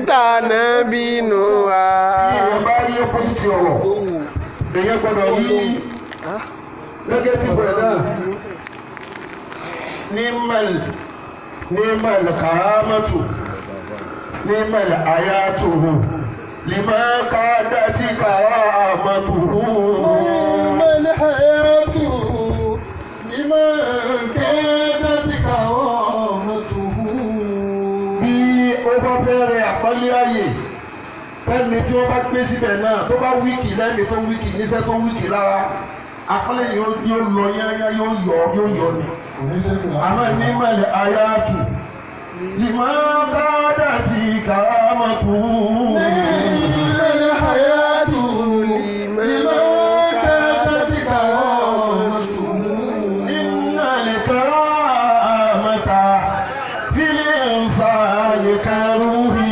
tànà bínú wa. tí èèyàn bá rí opposite ọ̀rọ̀ èèyàn gbọ́dọ̀ rí negative rẹ̀ náà ní mẹ́lì ní mẹ́lì kàrámẹ́tù ní mẹ́lì àyàtòhù lìmọ́ káàdá tí kàrámẹ́tòhù. mẹ́lì àyàtòhù lìmọ́ káàdá tí kàrámẹ́tòhù. bí ó bá bẹ̀rẹ̀ àpọ́nlé ayé fẹ́mi tí wọ́n bá gbé síbẹ̀ náà tó bá wíkì lẹ́mi tó wíkì níṣẹ́ tó wíkì lára àpọ́nlé yóò yóò lọ yányá yóò yọ yóò yọ ni. àmọ́ ní mẹ́lẹ̀ ayáàtù lìmọ́ káàdà tí kàrámọ́tù. mẹ́lì àyàtòhù lìmọ́ káàdá tí kàrámẹ́tòhù. Inna al-karamata fil insani karuhi.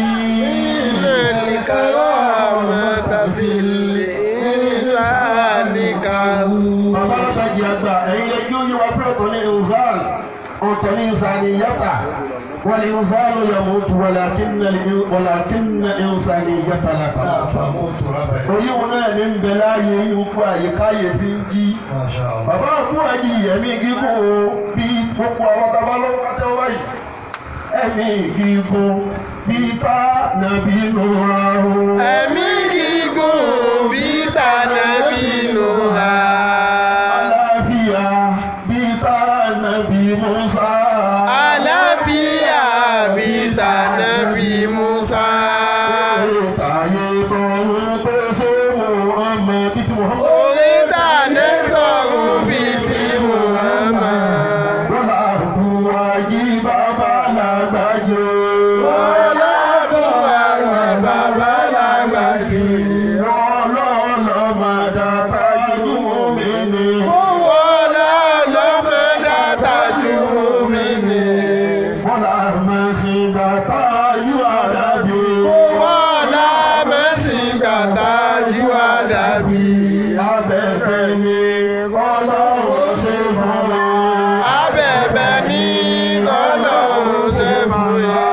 الكرامة في الإنسان كروه Bàbá látàjì àgbà ẹ̀yin lè kí ó yẹ wá pé ọ̀tọ̀ ní ìnzán ọ̀tọ̀ ní ìnsaniyata wal insanu yamutu walakinna al- walakinna insaniyata la tamutu. Oyún wọn náà ní ń bẹ láàyè ikú àyíkáyè fi ń jí. Bàbá àkú àjì ẹ̀mí gígùn o bí gbogbo àwọn tábà lọ́wọ́ àtẹ́wọ́ báyìí. Ẹ̀mí gígùn bí tá nàbí nù ra o. ẹ̀mí gígùn bí tànà bínú ha. Àlàáfíà bí tá nàbí Musa. àlàáfíà bí tànà bí Musa. Táyé tọrún tó ṣe Muhammad bí ti Muhammad. orí tànà tọrùn bí ti Muhammad. Bọ́lá àbúrò ayé bàbá làgbàjọ. ọlọ́dún àwọn bàbá lágbàjì. Ọlọ́ọ̀lọ́ máa dàtà inú mi ni. wọ́lá lọ́mọdá tajú mi ni. Bọ́lá máa ṣe dàtà yú àdàbí. wọ́lá mẹ́sìn gbàtà jú àdàbí. Abẹ́fẹ́ ni Ọlọ́run ṣe fún mi. abẹ́bẹ́ ní ọlọ́run ṣe fún yà.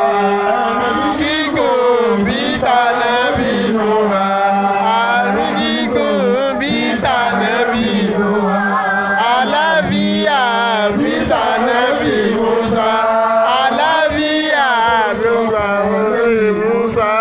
gígùn bí tànà bí nù wá. àrùn gígùn bí tànà bí nù wá. àlàáfíà bí tànà bí Musa. àlàáfíà bí Musa.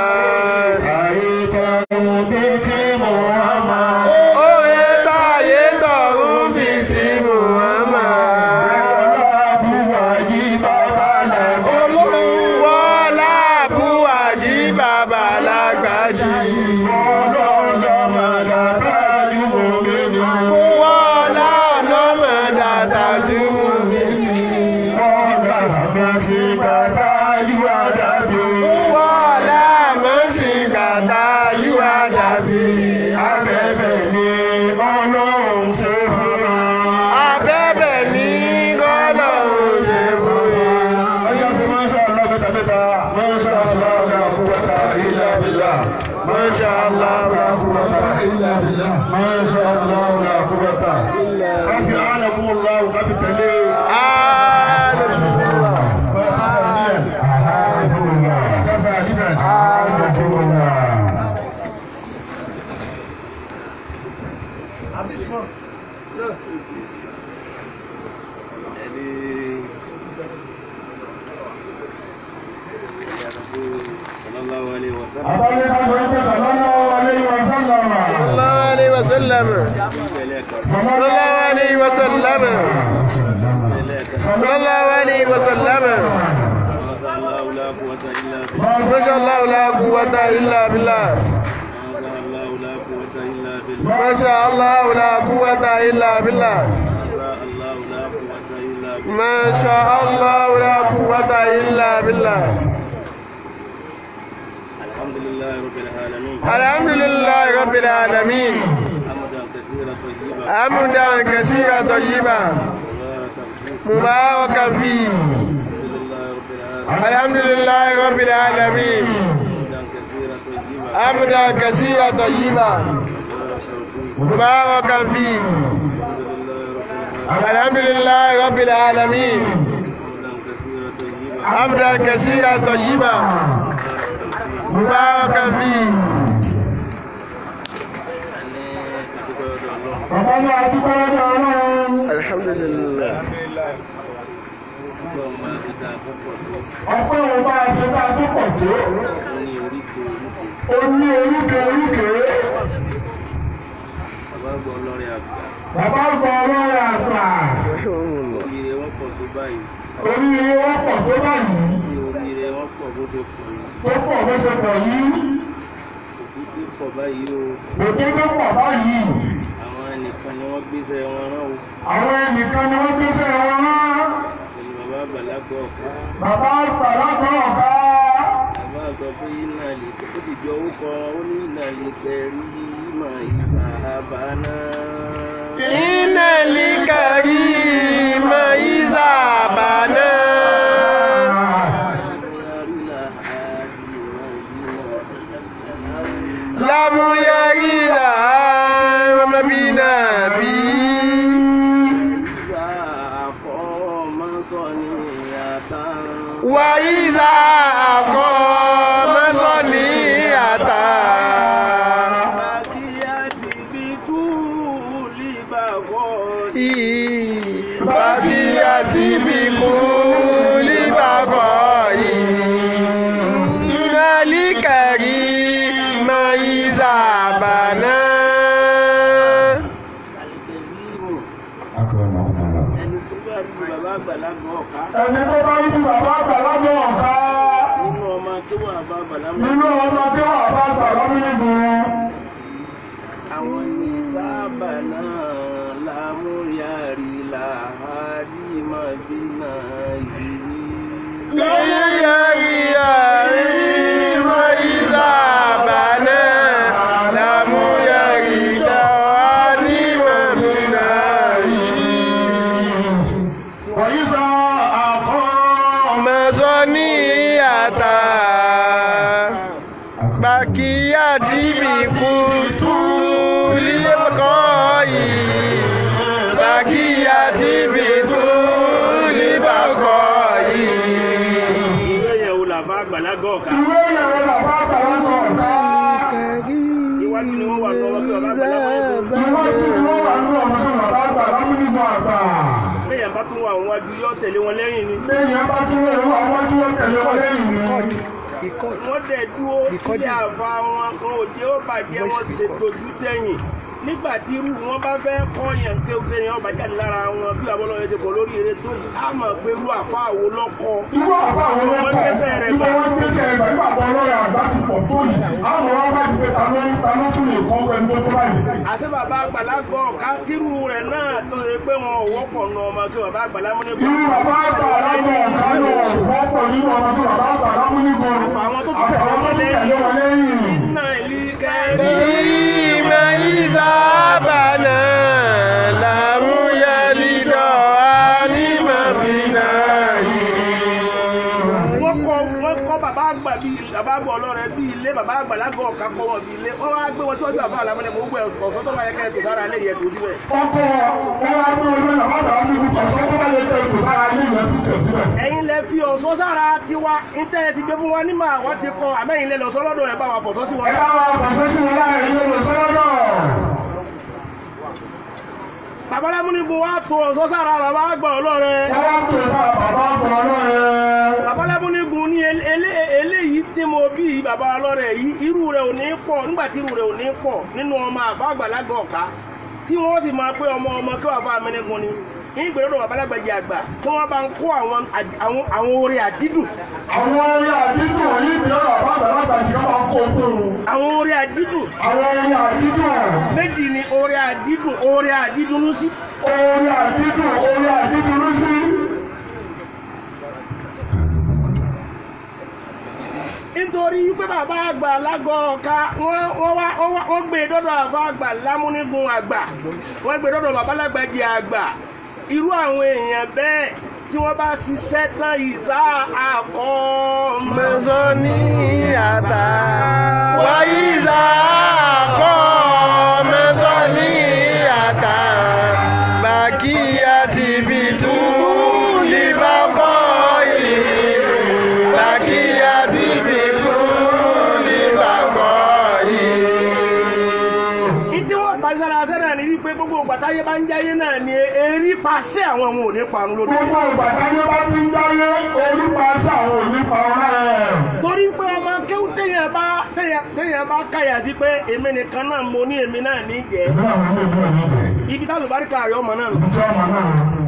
Àìtọ́run bí tí Muhammad. Oye táyé tọ̀run bí ti Muhammad. Ọlọ́bùwàjí bàbá làgbàjọ. Wọ́lá Búwàjí bàbá lágbàjì. Ọlọ́ọ̀lọ́ máa dàtà inú mi ni. Wọ́lá lọ́mọ dàda dúró mi. Ọlá máa ṣe dàtà yú àdàbí. Wọ́lá mọ́sìn gàdá yíwá dàbí. Abẹ́bẹ̀ ni Ọlọ́run ṣe fún mi. Abẹ́bẹ̀ ní gọ́lọ̀ òye fòye. Ọjọ́ sí Masha Allah mẹ́ta mẹ́ta. Masha Allah la quwwata illa billah. Masha Allah la quwwata illa billah. Masha Allah la quwwata. Káfí ánàkúmọ̀láwù káfí tẹ̀lé. Alhamdulillah. sallallahu alaihi wa sallam Abáyé ká lọ pé sallallahu alayhi wa sallam. Sallallahu alaihi wasallam. Sallallahu alaihi wasallam. Sallallahu alaihi wasallam. ما شاء الله لا قوة إلا بالله ما شاء الله لا قوة إلا بالله ما شاء الله لا قوة إلا بالله الحمد لله رب العالمين الحمد لله رب العالمين حمدا كثيرا طيبا حمدا كثيرا طيبا مباركا فيه مباركا فيه الحمد لله رب العالمين حمدا حمدا كثيرا طيبا كثيرا طيبا مباركا فيه مباركا فيه الحمد لله رب العالمين الحمد لله رب العالمين حمدا كثيرا طيبا حمدا كثيرا طيبا مباركا فيه bàbá ní adúgbò lọ́dọ̀ ọlọ́run الحمد لله ọpẹ́ òun bá a ṣe bá a tó pọ̀ tó ó ní oríkè oríkè bàbá gbọ́ ọlọ́run àgbà oríire wọn pọ̀ tó báyìí tó pọ̀ bó ṣe pọ̀ yìí òtó tó pọ̀ báyìí Àwọn ẹnìkan ni wọ́n gbéṣẹ́ wọn rán o. àwọn ẹnìkan ni wọ́n gbéṣẹ́ wọn rán Ẹni bàbá àgbàlagbà ọ̀ká. bàbá àgbà lágbọ́n ọ̀gá Bàbá sọ pé iná lè ó sì jọ orúkọ ó ní iná lè tẹ̀rí ìmọ̀ ìgbà àbáná. إن الكريم إذا بنى لم يرد مبنى وإذا أقام صنيعة بقيت بكل بقاء إن الكريم إذا بنى Ẹni tó bá rí bàbá àgbàlagbà ọ̀ká ẹni tó bá rí bàbá àgbà lágbọ́n ọ̀gá nínú ọmọ tó wà bá àgbàlagbà nínú ọmọ tí wọ́n bá gbà lọ́mílígún àwọn ní sábà náà lámúyàrí làhádì màdínà yìí. وإذا أقام Bakiyati bi kutu libakai Bakiyati bi tuli bakai ìwé yẹn wò làbá àgbàlagbà ọ̀ká ìwé ìyàwó bàbá àgbà lágbọ́n ọ̀gá iwájú ni wọ́n wà lọ́wọ́ kí bàbá àgbàlagbà yẹn tó. ìwọ́n tí wọ́n wà ní ọmọ tí bàbá àgbà lọ́mílígún àgbà bẹ́ẹ̀ bá tún wà àwọn wájú yóò tẹ̀lé wọn lẹ́yìn ni. lẹ́yìn bá tún wọ́n wà wọ́n tí wọ́n tẹ̀lé wọn lẹ́yìn ni wọ́n dẹ̀ dúró sílé àfa wọn kan òjé ó bàjẹ́ wọn ṣe dojú tẹ̀yìn nígbà tí irú wọn bá fẹ́ kọ́yàn ké oṣù yẹn ọba jáde lára wọn bí àbọ̀lọ́yẹ ti pọ̀ lórí eré tó yìí á mọ̀ pé irú àfa àwo lọ́kọ́ irú àbá àwọn Wọ́n ọlọ́pàá gbéṣẹ́ rẹ̀ ìgbà bá. wọn gbéṣẹ́ rẹ̀ bá nígbà tó ọlọ́rẹ̀ àgbà ti pọ̀ tó yìí àwọn wọn bá ti pé ta ló ta ló tún lè kọ́ ẹni tó tó báyìí. àṣẹ bàbá àgbàlagbà ọ̀ká tírú rẹ̀ náà tó ṣe pé wọn ò wọ́pọ̀ nù ọmọ kí bàbá àgbàlagbà ní irú bàbá àgbà alágbọ̀n ọ̀gá náà wọ́pọ̀ nínú ọmọ tó bàbá àgbà lámúnigun Àfàwọn tó tún àfàwọn tó tún tẹ̀lé wọn lẹ́yìn. náà ìlú kẹ́rì. Ima izabana lamu yalido alima binayi wọ́n kọ́ wọ́n kọ́ bàbá àgbà bíi bàbá àgbà ọlọ́rẹ̀ bíi ilé bàbá àgbà lágọ̀ ọ̀ka kọ́ wọn bíi ilé wọ́n wá gbé wọn síwájú àbá àlámọ́lẹ̀ mọ̀ gbé ọ̀sán tó bá yẹ kẹ́ ẹ̀ tó sára lé yẹ tó síbẹ̀. ọkọ̀ wọn wá gbé olú ẹ̀ bàbá lámúnigun ọ̀sán tó bá yẹ kẹ́ ètò sára ilé ìwé tó tẹ̀ síbẹ̀. ẹ̀yin lẹ fi ọ̀sán sára tiwa níta ẹ ti gbé fún wa ní màá wá ti kọ àmẹ́yìn lẹ lọ sọ lọ́dọ̀ ẹ̀ bá wa fọ̀sọ́ sí wọn. ẹ bá wa pàṣẹ sí wọn láàrin ilé ìwé sọ́dọ̀. bàbá lámúnigun wa tó ọ̀sán sára bàbá àgbà ọlọ́rẹ̀. wọ́n wá pè fún bàbá àgbà ọlọ́rẹ̀. bàbá lámúnigun ní elé- elé- eléyìí tí mo bí bàbá ọlọ́rẹ̀ yìí irú rẹ̀ ò ní pọ̀ nígbà tí irú rẹ̀ ò ní pọ̀ nínú ọmọ àfa àgbàlagbà ọ̀ka tí wọ́n sì máa pé ọmọ ọmọ kí wàá fà mẹ́nẹ́gun ni ní ìgbèrò babalágbàjì àgbà tí wọ́n bá ń kó àwọn àd- àwọn àwọn oore àdídùn àwọn orí àdídùn yìí bí ọ̀rọ̀ bá àgbàlagbà jì ká máa kó fún un. àwọn oore àdídùn àwọn orí àdídùn méjì ni oore àdídùn oore àdídùnú sí orí àdídùn orí àdídùn ló sí. nítorí pé bàbá àgbà lágọ̀ ọ̀ka wọ́n wọ́n wá wọ́n wá- wọ́n gbé e dọ́dọ̀ àfa àgbà lámúnigun àgbà wọ́n gbé e dọ́dọ̀ babalágbàjì àgbà irú àwọn èèyàn bẹ́ẹ̀ tí wọ́n bá ṣiṣẹ́ tán ìsá àkọ́ mọ́. Mẹ́sàn-án ata wáyíza kọ́ mẹ́sàn-án ata bàkíyà ti bí tú líbàkọ́ yìí bàkíyà ti bí tú báyé bá ń jáyé náà ni erí paṣẹ àwọn ọmọ òní parun lórí. gbogbo ìgbà táyé bá ti ń dáyé onípa sí àwọn onípa ọ̀rẹ́. torí pé ọmọ kéwú téèyàn bá téèyàn téèyàn bá káyà sí pé èmi nìkan náà mo ní èmi náà ní jẹ ìlú àwọn ilé ìlú ẹ̀yìn jẹ́ ibi táwọn ìbáríkà rẹ ọmọ náà nù. ibi tí ọmọ náà ń lò.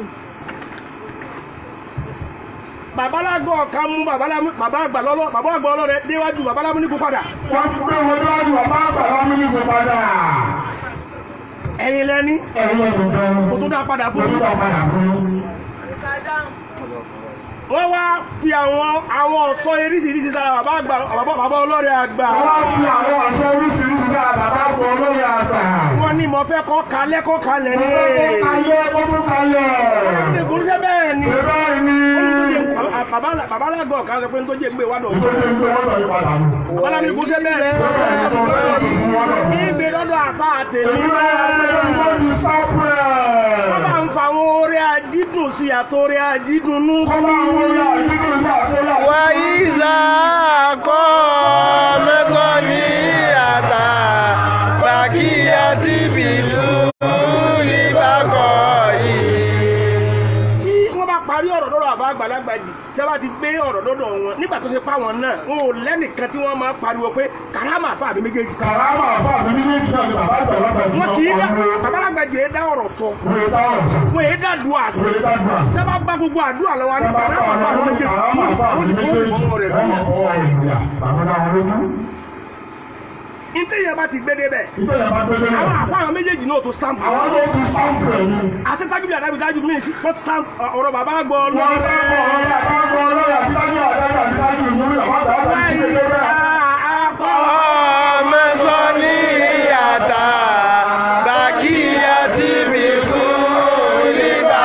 babalágbọ kan mú babalámú bàbá àgbà lọlọ bàbá àgbà ọlọrẹ déwájú babalámú ní kó padà wọ́n ti gbé wọn níwájú bàbá àgbà wọn ní ìgbé padà. ẹ̀yin lẹni ẹ̀yin ẹ̀dùn gan. kó tó dá padà fún Kó tó yín. dá padà fún yín. wọ́n wá fi àwọn àwọn ọ̀ṣọ́ eríṣiríṣi sára bàbá àgbà bàbá bàbá ọlọ́rẹ̀ àgbà Wọ́n fi àwọn ọ̀ṣọ́ oríṣiríṣi sára bàbá àgbà olóyè àgbà. wọ́n ní mo fẹ́ kọ́ kalẹ́ kọ́ kalẹ̀ ní. Kó kalẹ̀ kó tó kalẹ̀. ìgbóhùnsẹ́ bẹ́ẹ̀ ni Ṣé báyìí ni? bàbá alágbà ọ̀kan sọ pé ń tó jẹ́ gbé wádọ̀ Ìjọba ń gbé wọ́n lọ ìpadà nù. bàbá alágbà ìgbóhùnsẹ́ bẹ́ẹ̀ ní ìgbé lọ́dọ̀ àfa àtẹ̀mí Èyí náà ń gbé wọn ní sápẹ́. wọ́n bá ń fa àwọn orí adídùn sí àtòrí adídùn nú Kọ́ máa wọ ya nínú ìṣàkóyà. وإذا قام صلية بقيت بطول بقائه tí wọ́n bá parí ọ̀rọ̀ lọ́dọ̀ àbá àgbàlagbà jì tí wọ́n bá ti gbé ọ̀rọ̀ lọ́dọ̀ wọn nígbà tó ṣe pa wọn náà wọn ò lẹ́nìkan tí wọ́n máa pariwo pé kàrámà àfa àbí méjèèjì Kàrámà àbá mi ní méjì náà ni bàbá àgbàlagbà yìí wọn kì í dá ọ̀pọ̀ bàbá àgbàlagbà jì í dá ọ̀rọ̀ sọ Wòye táwọn sọ. wọn èé dá lu àṣẹ Wòye táwọn sọ. tí wọ́n bá gbá gbogbo àdúrà lọ́wọ́ ní kàrámà àfa àbí méjèèjì Kàrámà àbá mi wọ́n ní kó méjèèjì. ìfọwọ́ rẹ̀ Wọ́n bí. mọ̀ fọwọ́ ìlúyà. Bàbá náà wọlé mú. ìtẹ̀yẹ̀ bá ti gbé débẹ̀ Ìgbẹ́ yẹn bá gbé dé àwọn náà. àfa àwọn méjèèjì náà tó stamp Àwọn ló ti sáǹpù ẹ̀ ní. àti tábìlì àdábìdájú mí sí port stamp ọ̀rọ̀ bàbá gbọ́ Wọ́n bá lọ́wọ́ bọ̀ ọ̀rọ̀ àbábọ̀ ọlọ́rọ̀ àbítájú àdájọ́ àbítájú ìlú ìyàwó àdájọ́ àti ìdílé bẹ́ẹ̀. قام صلية بقيت بطول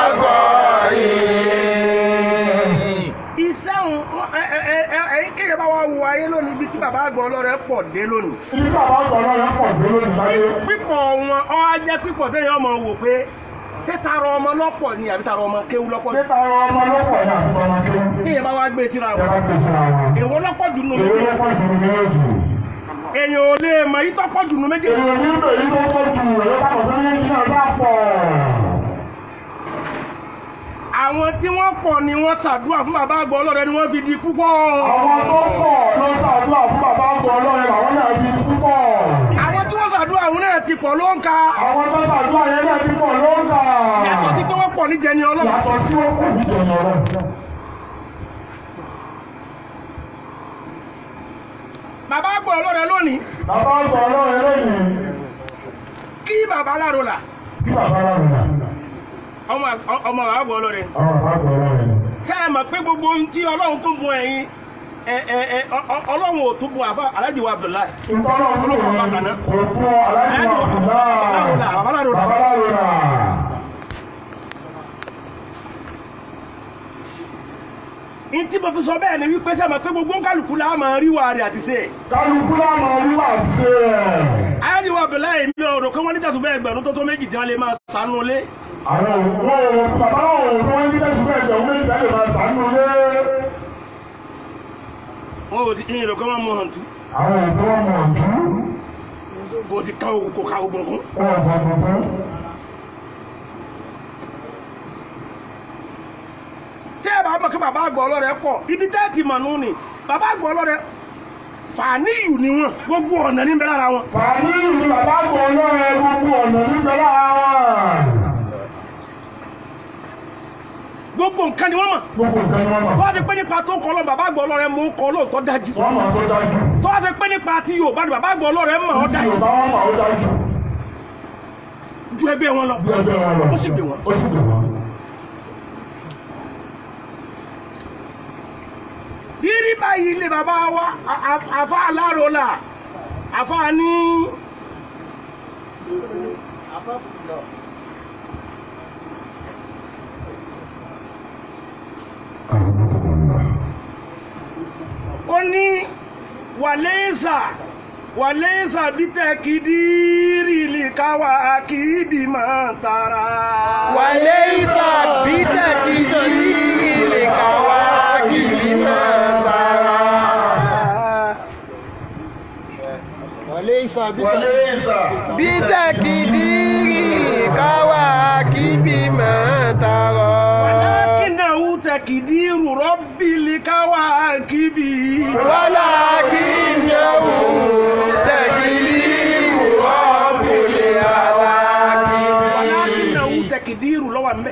بقائه iṣẹ́ òun ẹ̀yìn kéye bá wá wo ayé lónìí ibi tí bàbá àgbà ọlọ́rẹ̀ pọ̀ dé lónìí. Ibi bàbá ọ̀dọ́ ọlọ́rọ̀ pọ̀ dé lónìí láyé. pípọ̀ wọn ọ á jẹ́ pípọ̀ téèyàn ọmọ wò pé ṣé tara ọmọ lọ́pọ̀ ni àbí tara ọmọ kéwú lọ́pọ̀ Ṣé ni. táwọn ọmọ lọ́pọ̀ ní àtúntò ọmọ kí? téèyàn bá wá gbé síra Ẹ wọn. bá gbèsè àwọn. èwo lọ́pọ̀ jù nù Èrè méjèèjì. lọ́pọ̀ jù ní méjì. èèyàn ò lè mọ yìí tọ́pọ̀ jù nù méjèèjì. Èrè ní ìgbè yìí tó pọ̀ jù rẹ̀ bá kọ̀ sí méjì náà sá pọ̀. àwọn tí wọ́n pọ̀ ni wọ́n ṣàdúrà fún bàbá àgbà ọlọ́rẹ̀ ni wọ́n fi di púpọ̀. Àwọn tó pọ̀ ló ṣàdúrà fún bàbá ọgbọ̀n ọlọ́run àwọn náà ti púpọ̀. àwọn tí wọ́n ṣàdúrà àwọn náà ti pọ̀ ló ń ka. Àwọn tó ṣàdúrà yẹn náà ti pọ̀ ló ń kà. yàtọ̀ sí pé wọ́n pọ̀ níjẹ ni ọlọ́run. Yàtọ̀ sí wọ́n pọ̀ níjọ ní ọlọ́run. bàbá àgbà ọlọ́rẹ̀ lónìí Bàbá ọgbọ̀n ọlọ́run lónìí. kí bàbá aláró là Kí bàbá ọlọ́run náà. ọmọ ọmọ bàbá àgbà ọlọ́rẹ̀. Àwọn bàbá ọgbọ̀n ọlọ́run. ṣé ẹ mọ̀ pé gbogbo ohun tí ọlọ́run tó bùn ẹ̀yin ẹ ẹ ẹ ọ- ọ- ọlọ́run ò tún bùn àfa aláàjì wa Abdullahi. Ìtọ́lọ̀ ń lò ní òkú aláìsí àbùdá. Bàbá Láròlà. Bàbá Láròlà. ní tí mo fi sọ bẹ́ẹ̀ ni wípé ṣé ẹ mọ̀ pé gbogbo kálukú la máa rí wa rẹ̀ àti ṣe. Kálukú láwọn olúwa ṣe ẹ̀. aláàjì wa Abdullahi mi ò rò pé wọ́n ní tẹ̀sùn bẹ́ẹ̀ gbẹ̀rún tó tó méjì tí wọ́n lè máa sànú lé. Àwọn òun bàbá òun tó ń dídẹ́ ṣùgbọ́n ẹ̀jẹ̀ òun méjì lè máa sàánú lé. wọn ò ti ìyìn rò pé wọ́n mú hàn tú Àwọn òun tó wọ́n mọ̀ ọ̀jú. kò ti ká ogun kò ká ogun kún. Wọ́n ò gbọ́dọ̀ fún. tí ẹ bá mọ̀ kí bàbá àgbà ọlọ́rẹ̀ pọ̀ ibi tẹ́ ti mọ̀ nù ni bàbá àgbà ọlọ́rẹ̀ fàníyù ni wọn gbogbo ọ̀nà ní bẹ́ẹ̀ lára wọn. Fàní ìlú bàbá gbọ́ ọlọ́run gbogbo ọ̀nà nígbà lára wọn. gbogbo nǹkan ni wọ́n mọ̀. Gbogbo nǹkan ni wọ́n tó mọ̀. wá ti pé nípa tó kọ́ lọ bàbá àgbà ọlọ́rẹ̀ mú kọ́ lóòótọ́ dájú. Wọ́n mọ̀ tó dájú. tó wá ti pé nípa tí Yorùbá ni bàbá àgbà ọlọ́rẹ̀ mọ̀ ọ́ dájú Yorùbá wọn mọ̀ ó dájú. ju ẹgbẹ́ wọn lọ. Bí ẹgbẹ́ wọn lọ. Ó sì gbé wọn. Ó sì gbé wọn. rírí báyìí ilé bàbá wa a- a- àfa aláròlà àfa ní. ó ní wàlẹ́sà wàlẹ́sà bítẹ̀ kìdírì lè káwa kìdí máa tara. وليس بتكدير الكواكب ما ترى وليس Wọlé ìsà. بتكدير kíbi máa tààrọ̀. ولكنه تقدير رب الكواكب ولكنه تقدير رب العالمين ولكنه تقدير لو أمبي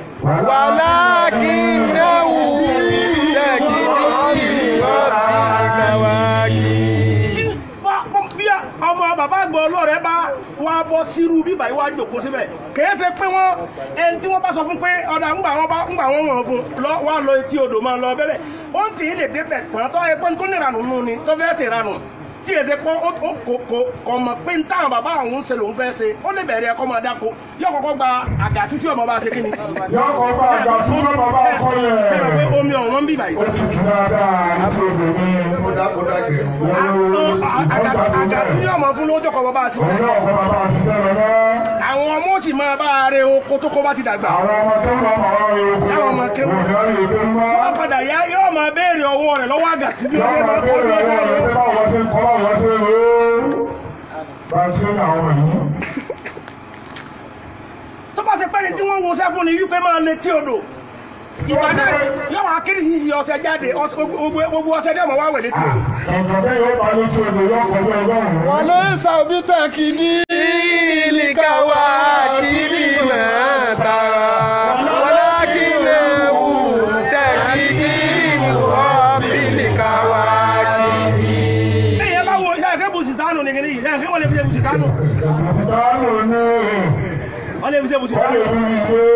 ولكنه تقدير رب الكواكب tí bá- bí ọmọ bàbá àgbà ọlọ́rẹ̀ bá wá bọ́ sírú bíbà yìí wá jòkó síbẹ̀ kìí ṣe pé wọ́n ẹni tí wọ́n bá sọ fún pé ọ̀dà ńgbà wọn bá ńgbà wọn wọ̀n fún lọ wá lọ etí odò máa lọ bẹ́lẹ̀ ó ń tì í lè débẹ̀ pọ̀n tó ẹ pé tó ní ìranù nù ni tó fẹ́ ṣe ìranù tí èsè pọ́ ó ó kò kò kò mọ̀ pé ń táwọn bàbá àwọn ń ṣe lòún fẹ́ ṣe ó lè bẹ̀rẹ̀ ẹ̀kọ́ máa dáko yóò kọ́kọ́ gba àgà títí ọmọ bá ṣe kí ni. yọ kọ bá àgbà tó lọ bàbá ọkọ ẹ rò pé yẹn. omi ọ̀wọ́n ń bì báyìí. ó ti jù dáadáa àti obìnrin. ó dá ó dá gẹ̀rù. àgà títí ọmọ fún lójó kọ́ bàbá ṣiṣẹ́. òun náà kọ́ bàbá ṣiṣẹ́ rẹ̀ náà. àwọn ọmọ ó sì máa bá a rẹ oko tó kó bá ti dàgbà. àwọn ọmọ tó ń bọ̀ ọ̀rọ̀ rẹ̀ òkú. Táwọn ọmọ kéwú. òun náà lè dé mọ́. wọ́n padà yá yóò máa béèrè ọwọ́ rẹ̀ lọ́wọ́ àgà tí bí yọ wọ́n máa máa kó bẹ̀rẹ̀ lọ́wọ́ ọ̀rọ̀ rẹ̀ rẹ̀. pé báwo ṣe ń kọ́ báwo ṣe ń rò ó. bá a ṣe ń àwọn ọmọ yìí. tó bá ṣe pẹ́ni tí wọ́n wo sẹ́fún ni wípé máa lè tí odò ìgbà náà yóò wá kírísìsì ọṣẹ jáde ọṣẹ- gbogbo gbogbo ọṣẹ dẹ́ mọ̀ wá wẹ̀ létí odò. ẹ̀jọ̀ bẹ́ẹ̀ yóò bá lójú odò yóò kọjú ọgọ́rùn-ún. وليس بتكدير الكواكب ما ترى ولكنه تكدير رب الكواكب ẹ̀yẹ bá wo iṣẹ́ ẹ̀kẹ́ bùsìtánù ní kìíní yìí ẹ̀yẹ kí wọ́n lè fi ṣe bùsìtánù ìdáhùn ní wọ́n lè fi ṣe wọ́n bùsìtánù. lè rí i pé.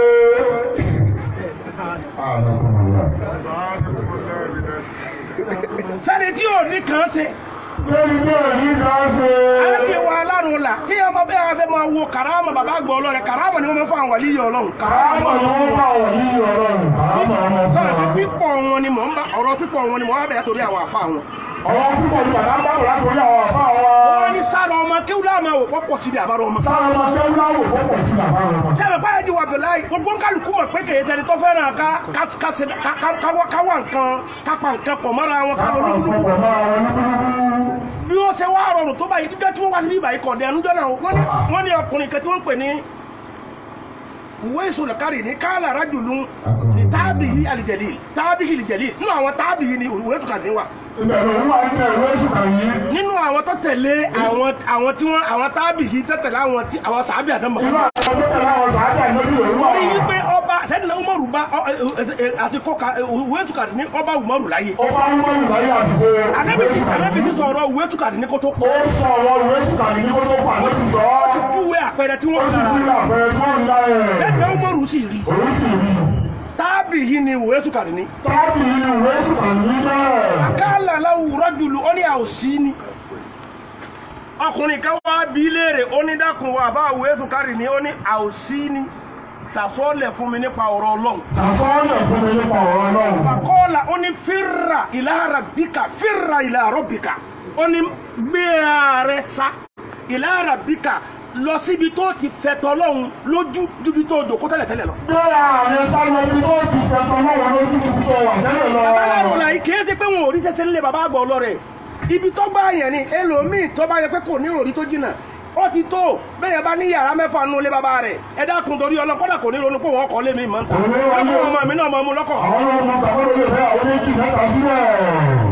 sẹ́ni tí ò ní kàn ṣe lórí bí òní kan ṣe. aláàbí wa alárùn la tí ọmọ bẹ́ẹ̀ wá fẹ́ máa wo kàrámà bàbá àgbọ̀ ọlọ́rẹ̀ kàrámà ni wọ́n máa ń fọ àwọn wàlíyé ọlọ́run kàrámà àmọ̀ ni wọ́n bá wọ̀ ní ọlọ́run. àmọ̀ ọmọ fún sọ̀rọ̀ pé wa. pípọ̀ wọn ni mò ń bá ọ̀rọ̀ pípọ̀ wọn ni mò ń bá bẹ̀rẹ̀ torí àwọn àfa wọn. ọ̀rọ̀ púpọ̀ ní bàbá bá wọ̀ láti orí àwọn àbá wa. wọ́n ní sára ọmọ kéwúlá máa wò pọ́pọ̀ síbi àbárò ọmọ. sára ọmọ kẹ́wú láwò pọ̀pọ̀ sí bàbá wọn. sẹ́mi báyìí di wà bẹ̀rẹ̀ láì gbogbo kálukú mọ̀ pé kèé sẹ́ni tó fẹ́ràn ká ká ká ṣe ká ká- ká wá ká wá nǹkan ká pa nǹkan pọ̀ mọ́ra wọn ká lọ káwọn lúkúlùkù. àfọwọ́ máa wọn lúkúlùkù. bí wọ́n ṣe wá rọrùn tó báyìí dídá tí wọ́n wá sí bíbáyìí kọ̀ dẹ̀ ẹnudọ́ náà wọ́n ní wọ́n ní ọkùnrin kan tí wọ́n ń pè ní Uwaisul Qarni ní káàlà rájùlù ní táàbì yìí àlìjẹ̀lì táàbì yìí àlìjẹ̀lì nínú àwọn táàbì yìí ni Uwaisul Qarni wà ibẹ̀ ló ń wá ń tẹ̀ ìwé ìṣùkà yìí. nínú àwọn tó tẹ̀lé àwọn àwọn tí wọ́n àwọn táàbì yìí tó tẹ̀lé àwọn tí àwọn sàábì àdánmọ̀ inú àwọn tó tẹ̀lé àwọn sàájà lórí òun wà. wọ́n rí i pé ọba sẹ́dínà Umaru bá ọ- ẹ- ẹ- ẹ- àti kọ́ka Uwaisul Qarni ní ọba Umaru láyé ó bá ń wọ́n ìwáyé àsìkò anábìsí anábìsí sọ̀rọ̀ Uwaisul Qarni ní kótó ó sọ ọ̀rọ̀ ìwé ìṣùkà yìí ní kó tó pa ló ti sọ ọ́. júwe àpẹẹrẹ tí ó wọ́n sì kára fi àpẹẹrẹ tí wọ́n ń dá ẹ̀. sẹ́dínà Umaru sì rí òun sì rí i. táàbì yìí ni Uwaisul Qarni ní. táàbì inú ìwé ìṣùkà yìí náà. kálà láwùrọ̀ jùlọ ó ní àòsí ni ọkùnrin kan wá bí léèrè ó ní dákun wa bá Uwaisul Qarni ní ó ní àòsí ni sàsọ́ọ̀lẹ̀ fún mi nípa ọ̀rọ̀ ọlọ́run sàfọ́ọ̀lẹ̀ fún mi nípa ọ̀rọ̀ náà. fàkọ́ọ̀là ó ní fírra ila rabbika fírra ila rabbika ó ní gbé ààrẹ sá ila rabbika lọ síbi tó ti fẹ̀tọ̀ ọlọ́run lójú júbi tó jòkó tẹ́lẹ̀tẹ́lẹ̀ lọ. bí ààrẹ sáré ibi tó ti fẹ̀tọ̀ lọ́wọ́ lójú tó tó wà tẹ́lẹ̀ lọ. babaláwo la yìí kìí ṣe pé wọn ò rí sẹsẹ nílé baba àgbà ọlọrẹ ibi tó gbá yẹn ni ẹlòmíì tó bá yẹ pé kò ní òrí tó jìnnà ó ti tó bẹ́ẹ̀ bá ní yàrá mẹ́fà nù lé baba rẹ̀ ẹ dákun torí ọlọ́ kọ́dà kò ní ronú pé wọ́n kọ́ lé mi mọ́ ń ta ọmọ ọmọ mi náà mọ́ mu lọ́kọ̀ àwọn ọmọ bàbá ló lè fẹ́ àwọn méjì mẹ́ta sílẹ̀.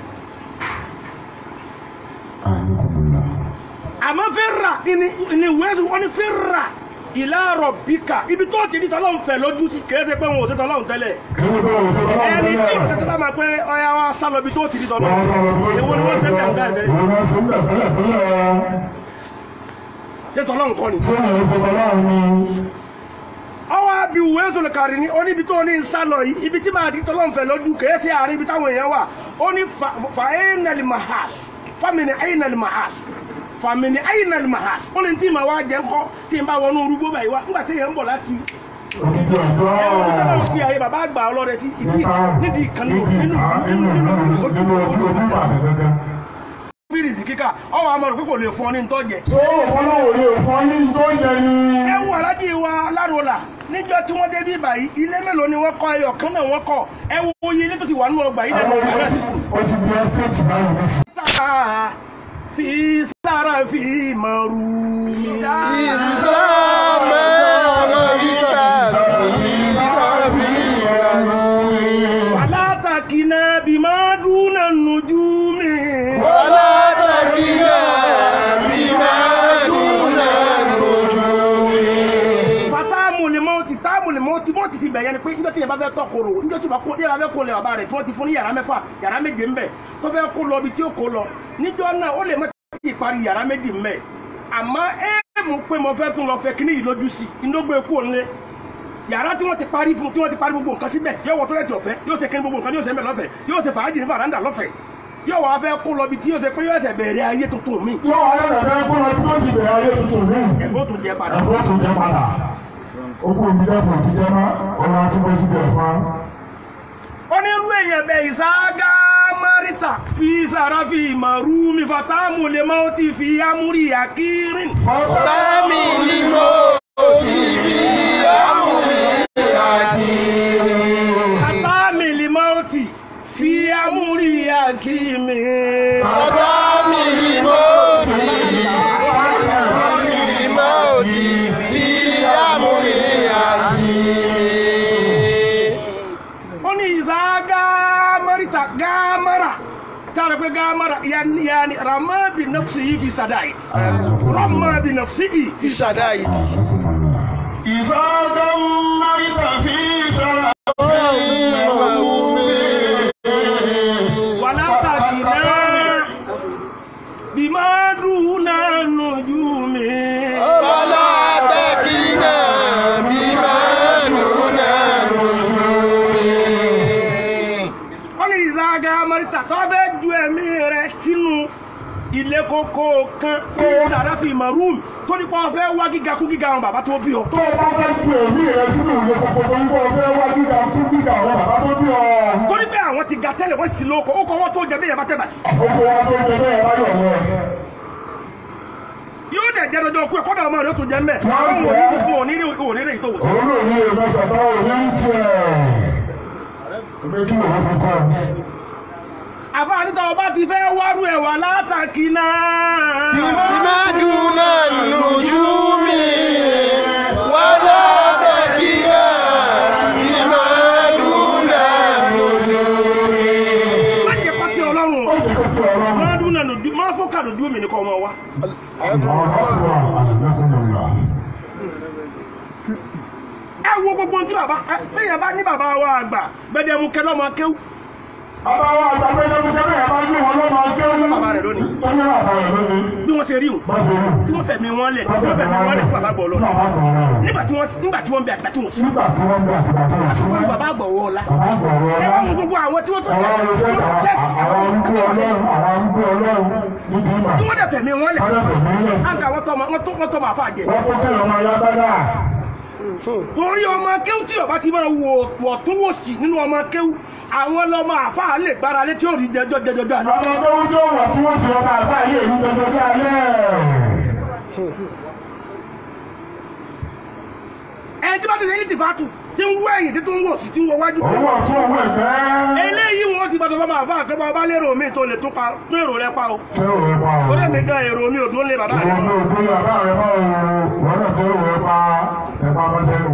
àmọ́ fẹ́ rà ní ní wẹ́ẹ̀dù wọn ni fẹ́ rà ìlàrọ̀ bíkà ibi tó ti di tọ́lọ́hún fẹ́ lójú sí kìí ṣe pé wọn ò sí tọ́lọ́hún tẹ́lẹ̀ kí ló bá wọn sọ bá wọn ẹni tí tẹ́lẹ̀. ìṣẹ́ tó bá máa pé ọya wa sálọ ibi tó ti di tọ́lọ́hún èwo ni wọ́n ṣe ń bẹ̀ ń ká ẹ̀fẹ́ Wọ́n máa ṣe ń bẹ̀ tẹ́lẹ̀ tẹ́lẹ̀. ṣé tọ́lọ́hún kọ́ ni. Ṣé ìyẹn sọ bàbá mi? ọwọ́ bí ìwé sọ̀lẹ̀kàrí ní oníbi tó ní sálọ yìí ibi tí máa di tọ́lọ́mfẹ̀ lójú kèé sí àárín ibi táwọn èèyàn wà ó ní fàáyínàlì mahas fàmìnì àyínàlì mahas fàmìnì àyínàlì mahas ó ní tí màá wá jẹ́ ńkọ́ tí n bá wọnú orúgbó báyìí wá nígbà tí èèyàn ń bọ̀ láti Onídìí ọjọ́. ẹ̀rọ fi àyè bàbá àgbà ọlọ́rẹ̀ sí ibi nídìí ìkànnì nínú nínú nínú nínú ojú ojú bàbá gẹ́gẹ́. bírìsì kíkà ọwọ́ àmọ́ rẹ̀ pé kò lè fún ọ ní ntọ́jẹ. Ṣé òpólówó lè fọ́ ní tó yẹ ni? ẹ wo alájí wa lárọlà níjọ́ tí wọ́n dé bí báyìí ilé mélòó ni wọ́n kọ́ ẹyọ kan náà wọ́n kọ́ ẹ wo iye ilé tó ti wà nínú ọgbà yìí lẹ́nu ọgbà náà sísìn. Ó ti di ẹ́stéètì báyìí nísìnyí. fi sára fi mọ̀rú. ìsúsọ́ mẹ́rin bímọ dúnà nùjú mi. ولا تكلنا بما دون النجوم fatamu lè mọ ti táàmù lè mọ ti mọ ti ti bẹ̀yẹ ni pé njọ́ tí yẹn bá fẹ́ tọkoro njọ́ tí yẹn bá kó yẹn bá fẹ́ kó lẹ̀ bàbá rẹ̀ tí wọ́n ti fún ní yàrá mẹ́fà yàrá méje ńbẹ̀ tó fẹ́ kó lọ ibi tí ó kó lọ níjọ́ náà ó lè mọ ti parí yàrá méjì ńbẹ̀ àmọ́ ẹ mú pé mo fẹ́ tún lọ fẹ́ kíní yìí lójú sí inógbé kú òǹlé yàrá tí wọ́n ti parí fún tí wọ́n ti parí gbogbo nǹkan síbẹ̀ yóò wọ tọ́lẹ̀tì ọ̀fẹ́ yóò ṣe kíní gbogbo nǹkan yóò ṣe ńbẹ̀ lọ́fẹ̀ẹ́ yóò ṣe fàájì ní fàrándà lọ́fẹ̀ẹ́ yóò wá fẹ́ kó lọ ibi tí yóò ṣe pé yóò ṣe bẹ̀rẹ̀ ayé tuntun mi yóò wá rẹ̀ bẹ́ẹ̀ kó lọ bí ó ti bẹ̀rẹ̀ ayé tuntun ní. ẹ̀fọ́ tó jẹ padà. ẹ̀fọ́ tó jẹ́ padà. ó kú omi dẹ́kun ti jẹ́ mọ́ ọ̀rọ̀ àtúbọ̀ síbẹ̀ fún wa. onírú èèyàn bẹ ìsáágá márítà fi sàràfi màrúmi fatamu lè máa ti fi amúrí àkírin. Tami الموت في أمر حكيم fatami lè máa ti fi amúrí àkími. Tami الموت الموت في أمر حكيم ó ní ìsáágá márítà gámárà tára pé gámárà yanni yanni ramá bi nafsi yìí fi sàdáyì ramá bi nafsi yìí في شدائد ìsọdọ̀ mọ́rìtà fi ṣọ́ra. wàlá tàkìlá bímá dùnà nùjúmi. فلا تكلنا بما دون النجوم wọ́n ní ìzága amárítà tó bẹ́ ju ẹ̀mí rẹ̀ sínú ilé kókó kan ní sàráfì maroon tó nípa ọ̀fẹ́ wá gíga kú gíga àwọn bàbá tó bí ọ. tó o bá fẹ́ ju èmi rẹ sínú ìwé kókó tó ń bọ̀ fẹ́ wá gíga tún gíga àwọn bàbá tó bí ọ. torí pé àwọn ti ga tẹ́lẹ̀ wọ́n sì lóko ó kọ́ wọ́n tó jẹ bí ìyàbá tẹ̀bàtì. àkókò wa tó ń jẹ bẹ́ẹ̀ bá yọ̀ wọ́. yóò dẹ̀ jẹ́ lọ́jọ́ kú ẹ̀ kọ́dà ọmọ rẹ̀ ó tún jẹ mẹ́. Wọ́n àwọn jẹ́. òní òní rí òní rí ìtòwò. òun ló ní ìwé sọ̀tọ̀ òní ń tiẹ̀. ìwé kí ló wọ́n fi kọ́ ọ. àfáàní tó o bá ti fẹ́ wárú ẹ̀ wà látàkì náà. بما دون النجوم ولا تكلنا بما دون النجوم má jẹ́ kọ́ tẹ ọlọ́run ó o. ti kó ti ọ̀rọ̀ mọ́. máa dún náà lòdù máa fọ́kà lòdù omi nìkan ọmọ wa. àwọn ọ̀rọ̀ àlùmọ́kùnrin ẹ wo gbogbo ohun tí bàbá ẹ bẹ́ẹ̀ bá ní bàbá wa àgbà gbẹdẹmukẹ lọ́mọ kéwù. Bàbá wa àgbàgbé ló ń jẹ́ bẹ́ẹ̀ bá ní wọn lọ́mọ ọjọ́ ní. Bàbá rẹ̀ lónìí. Ó ní bàbá rẹ̀ lónìí. bí wọ́n ṣe rí o Bá ṣe rí. tí wọ́n fẹ̀mí wọn lẹ̀ tí wọ́n fẹ̀mí wọn lẹ̀ fún bàbá gbọ́ lọ Bàbá gbọ̀ ọ̀rọ̀ rẹ̀. nígbà tí wọ́n nígbà tí wọ́n bẹ àtìgbà tí wọ́n sùn Nígbà tí wọ́n bẹ àtìgbà tí wọ́n wọ́n sún. bàbá gbọ̀ wọ́ ọ̀la Bàbá gbọ̀ ọ̀rọ̀ ẹ ọ̀la. wọ́n mú gbogbo àwọn tí wọ́n tó Àwọn jẹ́ olùṣẹ́ tẹ́tì àwọn arúgbó ọlọ́run àwọn arúgbó ọlọ́run nídìí ìmọ̀. tí wọ́n dẹ̀ fẹ̀mí wọn lẹ̀ Wọ́n lè fẹ̀mí lẹ̀. àǹkà wọ́n tọ́ wọ́n tó wọ́n tọ́ máa fà jẹ Wọ́n tó kẹ́lẹ̀ ọmọ ayá bádà. torí ọmọ kéwù tí ọba ti máa wò wọ̀ tún wò sí nínú ọmọ kéwù àwọn lọmọ àfa lè gbára lé tí ó rí jẹjọ jẹjọ jẹ àná. Ọmọ tó ń jó wọ̀ tí wọ́n ṣe ọba àgbà yìí èyí jọjọ bí alẹ́. ẹ tí bá ti ṣe ní tìfátù tí ń wọ ẹ̀yìn tí tó ń wò sí tí ń wọ wájú. Owó ọ̀tún owó ẹ̀gbẹ́. eléyìí wọn ti gbàdọ̀ fọmọ àfa àkẹ́bọ̀ ọba lérò mi tó lè tún pa tún èrò rẹ pa o. Ṣé òwe pa ọ̀rọ̀? torí èmi gan èrò mi ò dún lé bàbá rẹ. Ìwọ ló gbé bàbá rẹ̀ mọ́ òun. Wọ́n náà tó òwe pa ẹ̀pá mọ́sẹ́nu.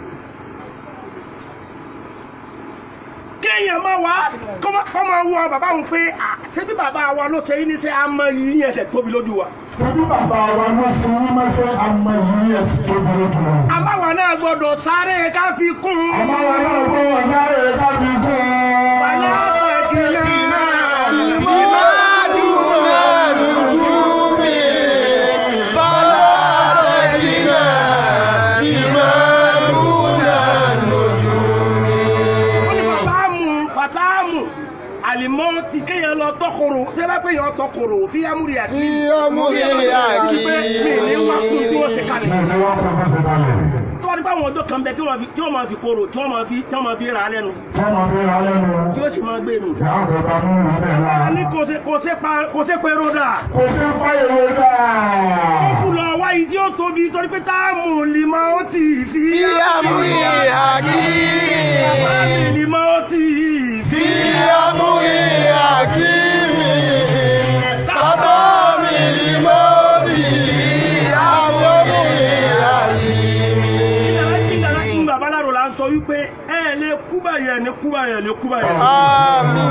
kéèyàn máa wá kọ́ máa wọ bàbá òun pé à ṣé bí bàbá wa ló ṣe yín ní sẹ́ àmọ́ yìí yẹn ṣe tóbi lójú wa. Ṣébí bàbá wa ló ṣe ní mọ́sẹ́ àmọ́ yìí ẹ̀sìn tó burú jù lọ. àmàwà náà gbọ́dọ̀ sáré ká fi kún un. Àmọ́ wa náà gbọ́ wọn sáré kábí kún un. Bàlá pẹ̀kìlẹ̀ náà. بما دون النجوم فلا تكلنا بما دون النجوم wọ́n ní fàtáàmù fàtáàmù àlìmọ́ ti kéèyàn lọ tọkòrò tẹ́lá pé yàn tọkòrò fi amúri àti. في أمر pé mi ní wá fún tí wọ́n ṣe حكيم kalẹ̀. Ní ìlú wọn kò fẹsẹ̀ balẹ̀. tó wá nípa àwọn ọjọ́ kan bẹ tí wọ́n fi- tí wọ́n máa fi korò tí wọ́n máa fi tí wọ́n máa fi rà á lẹ́nu Tí wọ́n máa fi ra lẹ́nu. tí ó sì máa gbé nù. Ìyá àgbẹ̀ ta mú ìwé bẹ́ẹ̀ a lára. ní kò ṣe kò ṣe pa kò ṣe pé ròdà. Kò sí fáyẹ̀wò dáa. kú lọ wá yìí tí ó tóbi torí pé táàmù lìmọ̀ ó ti fi. في أمر حكيم lìmọ̀ ó ti fi. في أمر حكيم قضى بالموت أمر حكيم ìdára ìgbà balárò la ń sọ wípé ẹ lè kú báyìí ẹ̀ ní kú báyìí ẹ̀ ní kú báyìí. Àmín.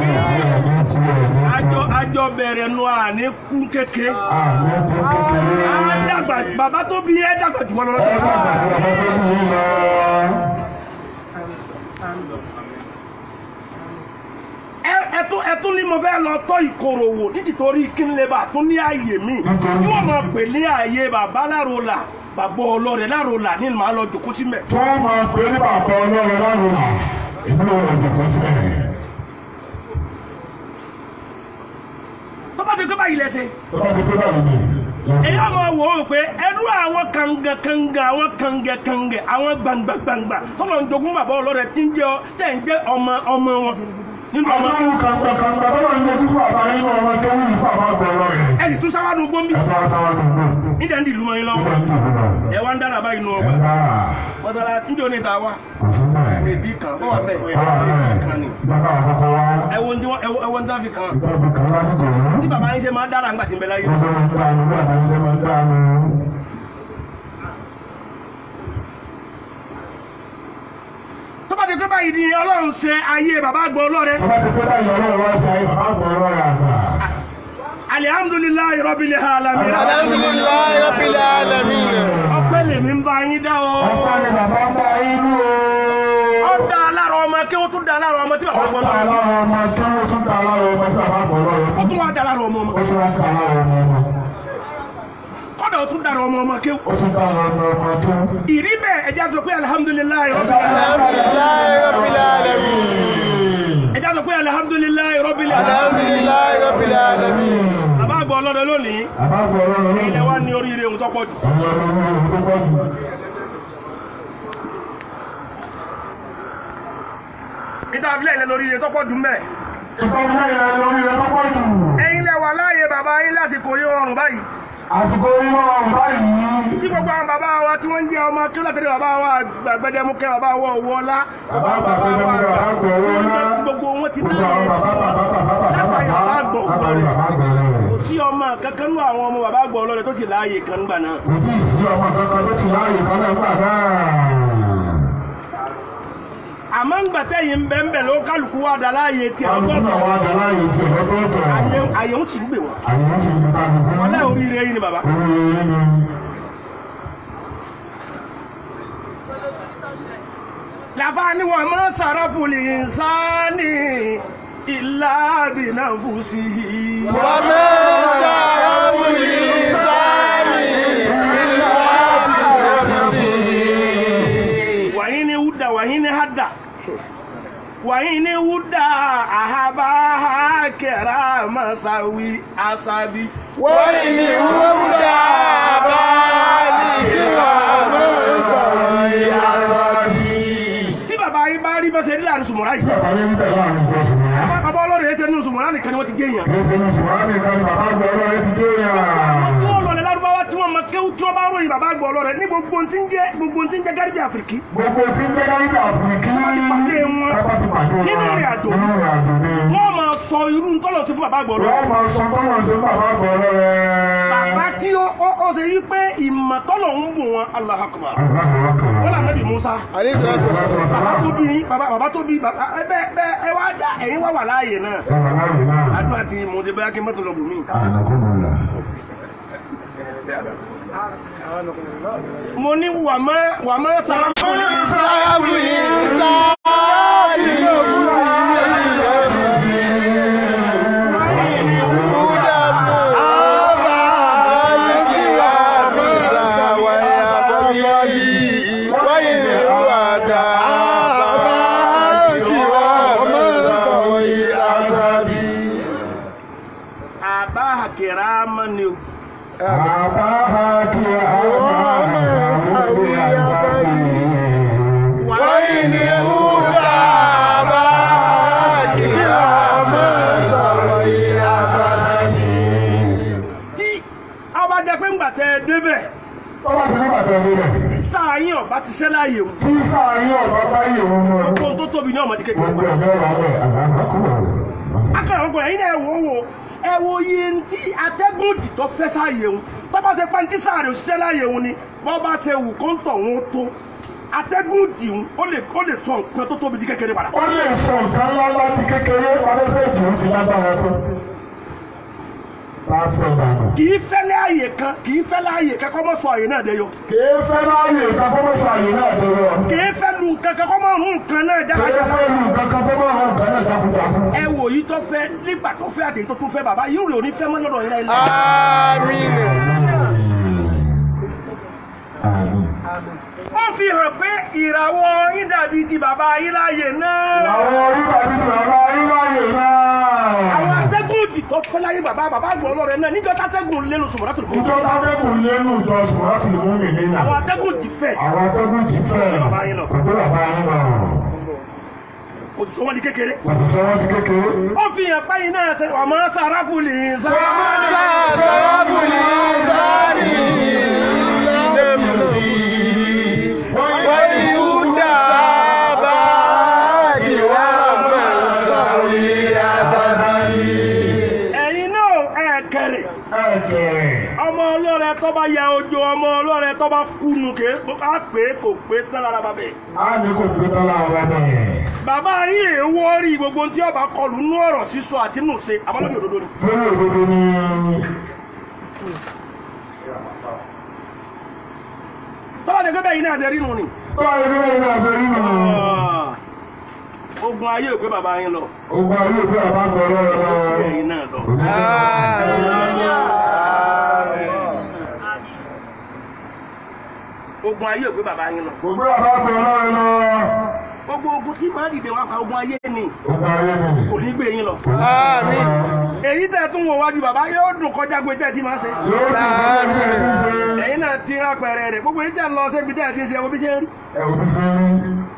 àjọ àjọ bẹ̀rẹ̀ nu àní kú kéke. á dàgbà bàbá tó bí ẹ dàgbà jù wọn lọ. ẹ ẹ tún ẹ tún ní mo fẹ́ lọ tọ́ ìkorò wò nítorí kí n lè bà tún ní ààyè mi tí wọ́n máa pè ní ààyè bàbá lárola bàbá ọlọ́rẹ̀ lárola ní màá lọ jòkó sí mẹ́. tí wọ́n máa pè ní bàbá ọlọ́run lárùn ìlú ọ̀dọ̀ kan sílẹ̀. tó bá ti gbé báyìí lẹ́sẹ̀. tó bá ti pé báyìí ni èyí ọmọ wò ó pé ẹnu àwọn kanga kanga àwọn kangẹ kangẹ àwọn gbangba gbangba tọ́lọ̀ ń jogún bàbá ọlọ́rẹ̀ tí ń jẹ́ ọ tẹ̀ ń jẹ́ ọmọ ọmọ wọn nínú ọmọ àwọn kàńgbà kàńgbà tó máa ń yọjú fún àbá nínú ọmọ tó wù fún àbá gbọ̀rọ̀ rẹ̀. ẹ sì tún sáwádùn gbóǹbì ẹ tó wá sáwọn dùgbò. nídẹ̀ ń dìlú mọ́ yín lọ́wọ́ nígbà tí ìlú náà. ẹ wá ń dára báyìí nù ẹ ọgbà bá mọ́sálásí ní oníta wa kò sí náà. èdè kan ó wà bẹ́ẹ̀ Báwa náà èdè kan ni ìgbàgbọ́ àkọ́kọ́ wá. ẹ wo ní wọn- ẹ wo- ẹ wo ní táfi kan ìgbàgbọ́ kan lásìkò yìí. tí bàbá yín ṣe máa dára ńgbà tí ń bẹ láyé wọ́n sọ máa ń dánu bí àbáyé ṣe máa ń dánu. tó bá ti pé báyìí ni ọlọ́run ṣe ayé bàbá àgbà ọlọ́rẹ̀ tó bá ti pé báyìí ọlọ́run wá sí ayé bàbá gbọ̀rọ̀ rẹ̀ àgbà. alihamudulilayi rabbil alamin Alhamdulillahi Rabbil Alamin. ọpẹ́ lèmi ń bá yín dá o ọ̀pọ̀ ni bàbá ń bá inú o. ó dá alára ọmọ kí wọ́n tún dá alára ọmọ tí bàbá ó gbọ́ ta lọ́wọ́ aláwọ̀ ọmọ tí ó tún ta aláwọ̀ ọmọ tí bàbá gbọ̀rọ̀ rẹ̀. ó tún wá dá alára ọmọ ọmọ ó tún wá ta aláwọ̀ ọmọ ọmọ. kọ́dà ó tún dára ọmọ ọmọ kí ó tún ta aláwọ̀ ọmọ ọmọ tó. ìrí bẹ́ẹ̀ ẹja sọ pé alihamudulilayi rabbil Alhamdulillahi Rabbil Alamin. ẹja sọ pé alihamudulilayi rabbil alamin Alhamdulillahi Rabbil Alamin. bàbá àgbà ọlọ́rẹ̀ lónìí bàbá gbọ̀rọ̀ rẹ̀ ilẹ̀ wa ní oríire ohun tó pọ̀ jù ọmọ ọmọ tó pọ̀ jù. níta abilẹ̀ ilẹ̀ lóríire tó pọ̀ jù mẹ́ ìpàdé ìrìn lórí rẹ̀ tó pọ̀ jù. ẹ̀yin lẹ wà láàyè bàbá yín lásìkò yín ọrùn báyìí àsìkò inú ọ̀run báyìí. bí gbogbo àwọn bàbá wa tí wọ́n ń jẹ́ ọmọ kí ó látẹ̀lé bàbá wa gbẹdẹmukẹ́ bàbá wa owó ọlá Bàbá àgbà gbẹdẹmukẹ́, bàbá àgbà owó ọlá. tí gbogbo wọn ti Gbogbo àwọn láàyè bàbá bàbá bàbá bàbá látàrí bàbá àgbà bàbá ọlọ́rẹ̀ bàbá àgbà rẹ̀. kò sí ọmọ kankan nú àwọn ọmọ bàbá àgbà ọlọ́rẹ̀ tó ti láàyè kan gbà náà Kò tí ì sí ọmọ kankan tó ti láàyè kan náà gbà náà. àmọ́ ń gbà tẹ́yìn bẹ́ẹ̀ ló kálukú wà dá láàyè tí Àwọn ọgọ́tọ̀ sínú àwọn àgbà láàyè tí ọ̀rọ̀ tó tọ̀. àyè ń sì ń gbè wọ́n Àyè ń ṣe ìgbà gbogbo. wọn lẹ́ oríire yìí ni bàbá Oríire ni. làbá ni wọn máa sàràfù lè sáni ìlà àbínà fùsì. وما شرف الإنسان إلا بنفسه wàyí ni wúdà wàyí ni hádà wàyí ni wúdà àhábà kẹrà masawi asabi. وإن ولى بالغ ومسوي عصبي tí bàbá yìí bá rí bẹ́sẹ̀ nílẹ̀ àrùn sùmọ̀rá Tí yìí bàbá yẹn ń bẹ̀ láàrin ìjọsìn yẹn. bàbá ọlọ́run yẹn tẹ́ nínú sùmọ̀rá nìkan ni wọ́n ti gé yàn. Kì í ṣe ní ṣùgbọ́n nìkan ni bàbá àgbà ọlọ́run ti dé yàn. tí wọ́n lọlẹ̀ lárúbáwá tí wọ́n mọ kéwú tí wọ́n bá ròyìn bàbá àgbà ọlọ́rẹ̀ ní gbogbo ohun tí ń jẹ́ gbogbo ohun tí ń jẹ́ gáríbì àfìríkì Gbogbo tí ń jẹ́ káyíkà àfìríkì. pàdé wọn Bàbá ti pàdé wọn. nínú ìrìn àjò Nínú ìrìn àjò ni. wọ́n máa sọ irú tọ́lọ̀ sí fún bàbá àgbà ọlọ́rẹ̀ Wọ́n máa sọ tọ́lọ̀ sí bàbá àgbà ọlọ́run. bàbá tí ó ó ó ṣe yí pé ìmọ̀ tọ́lọ̀ ń bù wọn Allahu Akbar Àgbàdo ọkàn. wọ́n là nàbì Musa عليه الصلاة والسلام bàbá tó bí yín bàbá bàbá tó bí bàbá ẹ bẹ bẹ ẹ wá dá ẹ̀yin wá wà láàyè náà Bàbá láyé náà. àdúrà tí mo ti bẹ́ẹ̀ kí mọ́tò lọ bù mí. Ànàkùnmọ̀lá. mo ní wàmọ́ wàmọ́ sàrà fún mi. شرف الإنسان àbá àkèrà mọ́ ni o. Bàbá kí àwọn àmì àṣàbí. وإن هدى باك يا مسوي عصبي tí ọba jẹ pé ńgbà tẹ ẹ débẹ̀ Tọ́lá ti ní bàtà ẹni rẹ̀. sáà yín ọba ti ṣẹ́ láàyè o. Tí sáàyé ọ̀gá bá yè wọn mọ́. ohun tó tóbi ní ọmọdé kékeré. Gbogbo ẹ̀mí ọ̀rọ̀ rẹ̀ àgbàkùnmọ̀lá. akẹ́rọ̀ ọkọ̀ ẹ̀yin náà wò ó wò ẹ wo iye tí atẹ́gùn dì tó fẹ́ sáàyè òun tọ́ba ṣe pa ní tí sáà rẹ̀ òṣìṣẹ́ láàyè òun ni bọ́ bá ṣe wù kó ń tọ̀ wọ́n tó atẹ́gùn dìhun ó lè ó lè sọ nǹkan tó tóbi di kékeré padà. ó lè sọ nǹkan ńlá láti kékeré afẹ́fẹ́ ìjì ó ti lágbára tó. bá a fẹ́ ìdàgbà. kì í fẹ́lẹ́ àyè kan kì í fẹ́lẹ́ àyè kan kọ́ mọ́ sọ àyè náà dẹ́yọ. kìí fẹ́ láàyè nǹkan kó mọ̀ sọ àyè náà dọ̀rọ̀. kì í fẹ́ lu nǹkan kan kọ́ mọ́ rún nǹkan náà kìí jákàjá. fẹ́ lu nǹkan kan kó mọ̀ hàn nǹkan náà jákujáku. ẹ wò yìí tó fẹ́ nígbà tó fẹ́ àtẹ̀yìn tó tún fẹ́ bàbá yìí rè ò ní fẹ́ mọ́ lọ́dọ̀ yín láyé náà. Àmín. ó fi hàn pé ìràwọ̀ yín dàbí ti bàbá yín láàyè náà. àwọn orílẹ̀ èdè bàbá ayélujáyè àwọn náà. atẹ́gùn òdì tó fẹ́ láyé bàbá bàbá àgbọ̀n ọlọ́rẹ̀ náà níjọ́ tátẹ́gùn lẹ́nu sùmọ́rọ́ tó lè ìjọ tábẹ́kù lẹ́nu ìjọ sùnmọ́tì mú mi nínú. àwọn atẹ́gùn òdì fẹ́ àwọn atẹ́gùn ti fẹ́ Kò gbé bàbá yín lọ. kò gbé bàbá yín lọ. kò sì sọ wọ́n di kékeré. òṣìṣẹ́ wọn di kékeré. ó fi hàn páyìn náà ṣe ọmọ sàráfù lè sá. Sàṣàràbù ní sáré lẹ́mùsí. Wọ́n ní Húdà bá ìwà mẹ́sàrí àṣàbí. ẹ̀yin náà ẹ̀ kẹrẹ̀ ẹ̀kẹ́. ọmọ ọlọ́rẹ̀ tó bá ya ojo ọmọ ọlọ́rẹ̀ tó bá kúnu ké á pé kò pé tán lára bàbá ẹ̀. a ní kò gbé tọ́lá ọ̀rẹ́ bẹ́ẹ̀. bàbá yìí èèwọ̀ rí gbogbo tí ọba kọlù nú ọ̀rọ̀ sísọ àti nù ṣe àbálòdì òdodo ni. lórí òdodo ni. tọ́lá dẹ́gbẹ́ bẹ́ẹ̀ yìí náà ṣe rí nù ni. tọ́lá ìlú ẹ̀yìn náà ṣe rí nù. ogun ayé ò pé bàbá yín lọ ogun ayé òfin àbá gbọ́ ọlọ́run lọ. ẹ̀yin náà lọ. ogun ayé ò pé bàbá yín lọ. Gbogbo àbá gbọ́ ọlọ́run lọ. gbogbo ogun tí màá dìde wá pa ogun ayé ni Ogun ayé ni. kò ní gbé yín lọ. Àmín. èyí tẹ̀ tún wò wájú bàbá yóò dùn kọjá gbé tẹ̀ tí máa ṣe. Yóò dùn fún ẹbí ẹbí ṣe. ẹ̀yin náà ti rán pẹ̀rẹ̀ rẹ̀ gbogbo yìí tẹ̀ lọ síbi tẹ̀ ti ṣe ẹwọ́ bí ṣe ń rí. Ẹ̀wù bí ṣe rí.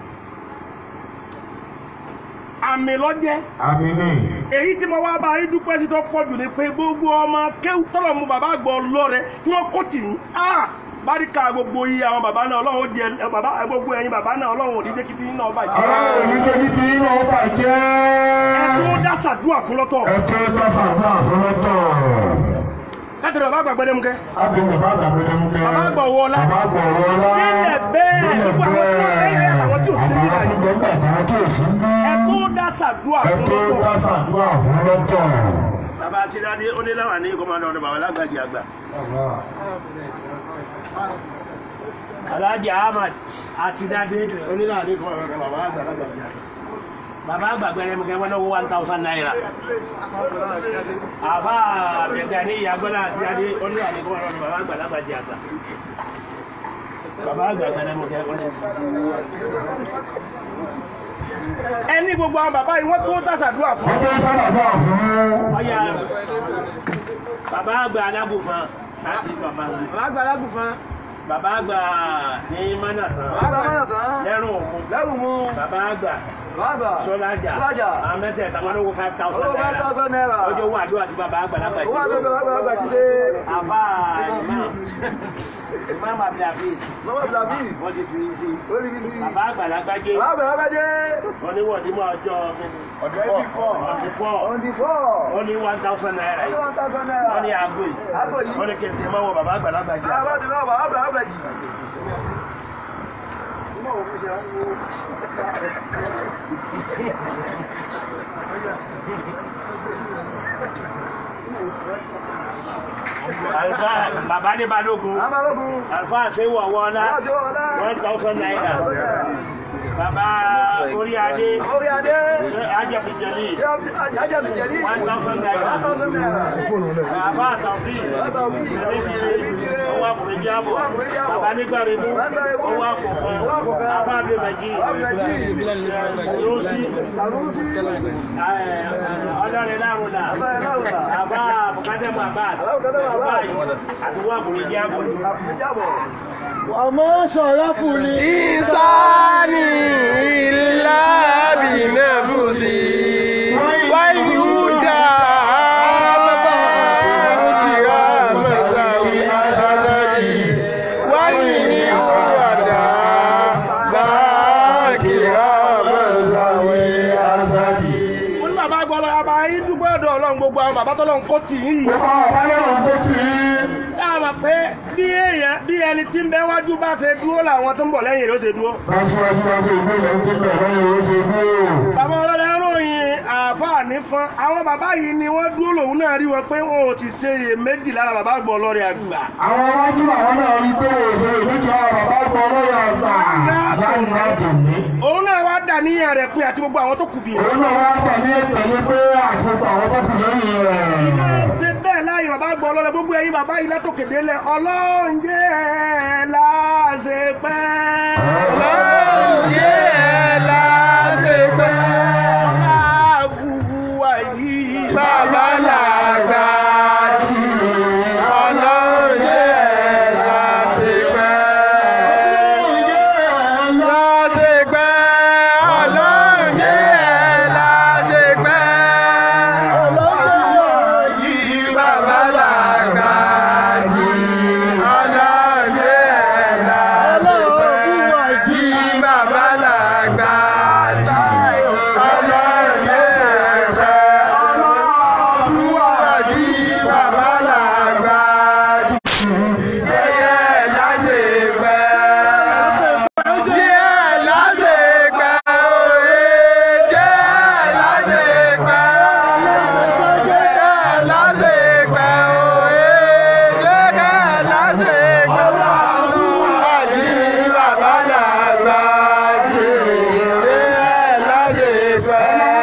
àmì lọ́jẹ́ Àmì ni. èyí tí mo wá bá yín dúpẹ́ sí tó pọ̀ jù ni pé gbogbo ọmọ kéwù tọ́lọ̀ mu bàbá gbọ́ lọ́rẹ̀ tí wọ́n kó tì ní. báríkà gbogbo iye àwọn bàbá náà ọlọ́run ó jẹ bàbá gbogbo ẹ̀yin bàbá náà ọlọ́run ò ní jẹ́ kí ti náà bàjẹ́. Ọlọ́run ò ní jẹ́ kí ti yín náà bàjẹ́. ẹ tó dá sàdúrà fún lọ́tọ̀ Ẹ tó bá sàdúrà fún lọ́tọ̀. láti rẹ̀ bàbá àgbàgbẹ́ dẹ́mu kẹ́. Ábí bàbá àgbàgbé dẹ́mú kẹ́. Bàbá àgbà wọ ọlá. Bàbá àgbà wọ ọlá. Nílẹ̀ bẹ́ẹ̀, Nílẹ̀ gbogbo àwọn tí wọ́n bẹ́ẹ̀. fẹ́ àwọn tí ò sí níbí Àwọn báyìí. tí wọ́n fẹ́ àwọn tí ò sí níbí. ẹ tó dá sàdúrà Ẹ fún tó lọ́tọ̀. bá sàdúrà fún lọ́tọ̀. bàbá àti dáadé oníláwà ní kọ́mọdé ọ̀dọ̀ bàbá lágbàjì àgbà. Alhaji Ahmad àti dáadé oníláwà ní kọ́mọdé ọ̀dọ̀ bàbá lágbàjì àgbà. bàbá àgbàgbẹ́ ẹni mọ̀kẹ́ wọn náà wọ́n one thousand naira. àbá àbẹ̀gà ní ìyàgbọ́lá àti dáadé oníláwà ní kọ́mọdé ọ̀dọ̀ bàbá àgbà lágbàjì àgbà. bàbá àgbàgbẹ́ ẹni mọ̀kẹ́ wọn ẹni gbogbo àwọn bàbá yìí wọ́n tó dá sàdúrà fún. Wọ́n tó sàdúrà fún. ọyà bàbá àgbà alágùnfan láti bàbá àgbà. Bàbá àgbà lágùnfan. bàbá àgbà ní mánàtàn Bàbá àgbà mánàtàn. lẹ́rùn òkun Lẹ́rù mú. bàbá àgbà Bàbá àgbà. sọlájà Sọ́lájà. àwọn mẹ́tẹ̀ẹ̀ta wọn ló wọ five thousand Owó five thousand naira. ọjọ́ owó àdúrà tí bàbá àgbà lágbà Owó àti ọgbà àgbà àgbà kì í ṣe. àbá imam imam abdulhafiz Lọ́wọ́ Blamí. wọ́n ti fi sí Ó ní bí sí. bàbá àgbà lágbàjé Bàbá àgbà lágbàjé. wọ́n ní wọ́n ti mú ọjọ́ ọdún four. ọdún fọ́ On the four. wọ́n ní one thousand naira Ó ní yìí one thousand naira. wọ́n ní aago yìí Àgbo yìí. wọ́n ní kí n tẹ̀ mọ́ wọ bàbá àgbà lágbàjé Bàbá ti náà bàbá àgbà àgbà jì. Ìmọ̀ òfin ṣe àwọn owó. Àlùfáà bàbá ní balógun Amárógun. àlùfáà ṣe wọ̀ wọ́n ná Bàbá ti wọ́n ọ̀la. one thousand naira bàbá orí adé Orí adé. ajẹ́bìjẹ́lì Ajá mi jẹ̀lí. one thousand naira One thousand naira. bàbá àtàwí Àtàwí. ìrìnkiri owó àkùnrin jábọ̀ bàbá nígbàremú owó àkùnkan bàbá abẹ́mẹ̀jì lọ́sí Sanusi. ọlọ́rin lárúnà Ọlọ́rin lárúnà. bàbá bùkátẹ́mù àbáàd Bùkátẹ́mù Abbas. àti owó àkùnrin jábọ̀ Àfúnni jábọ̀. Àmọ́ ṣọ̀rọ́fù ni. Ìsáni ìlà bìnàfùsì. Wáyúdà bàkìrà mẹ́tàwí àṣàkàjì. Wáyí ní wàdà bàkìrà mẹ́tàwí àṣàkàjì. ó ní bàbá gbọ́ lọ bàbá yín dúpẹ́ ọ̀dọ̀ ọlọ́run gbogbo àwọn bàbá tọ́lọ́run kó tì í yìí Gbogbo àwọn ọ̀bá lẹ́wọ̀n tó ti rí. ẹ mọ̀ pé bí èèyàn bí ẹni tí ń bẹ wájú bá ṣe dúró làwọn tó ń bọ̀ lẹ́yìn rẹ̀ ó ṣe dúró. Aṣíwájú wá sí ìgbé ìlú tó bẹ̀rẹ̀ lẹ́yìn ó ṣe gbé o. bàbá ọlọ́dẹ ròyìn àáfàá nífọn àwọn bàbá yìí ni wọ́n dúró lòun náà rí wọn pé wọn ò ti ṣe iyèméjì lára bàbá àgbọ̀ ọlọ́rẹ̀ àgbà. Àwọn iwájú àwọn náà rí pé òṣèré ìlújọ bàbá gbọ́ lọ́yà àgbà láì náà dùn mí. òun náà wá dà níyàn rẹ̀ pé àti gbogbo àwọn tó kù bí. Òun náà wá pọ̀ ní ìpẹ̀lú pé àṣepọ̀ àwọn tó kù lẹ́yìn rẹ̀. ṣe bẹ́ẹ̀ láàyè bàbá àgbọ̀ ọlọ́rẹ̀ gbogbo ẹ̀yin bàbá yìí látòkè délẹ̀ ọlọ́njẹ́ láṣẹ pẹ́. Ọlọ́njẹ́ láṣepẹ́. àbúrú wáyé. Bàbá làgbà jì. Ọlọ́njẹ́ láṣepẹ́. Láṣepẹ́. Ọlọ́njẹ́ láṣepẹ́. Bàbá làgbà jì. Ọlọ́njẹ́ láṣepẹ́. Jí bàbá làgbà jì. Ọlọ́njẹ́ láṣepẹ́. Jí bàbá làgbà jì. Yẹ́yẹ́ láṣepẹ́. Jẹ́ láṣepẹ́ òye. Jẹ́ láṣepẹ́. Jẹ́ láṣepẹ́ òye. Jẹ́ láṣepẹ́. Àjí bàbá làgbà jì. Jẹ́ láṣepẹ́.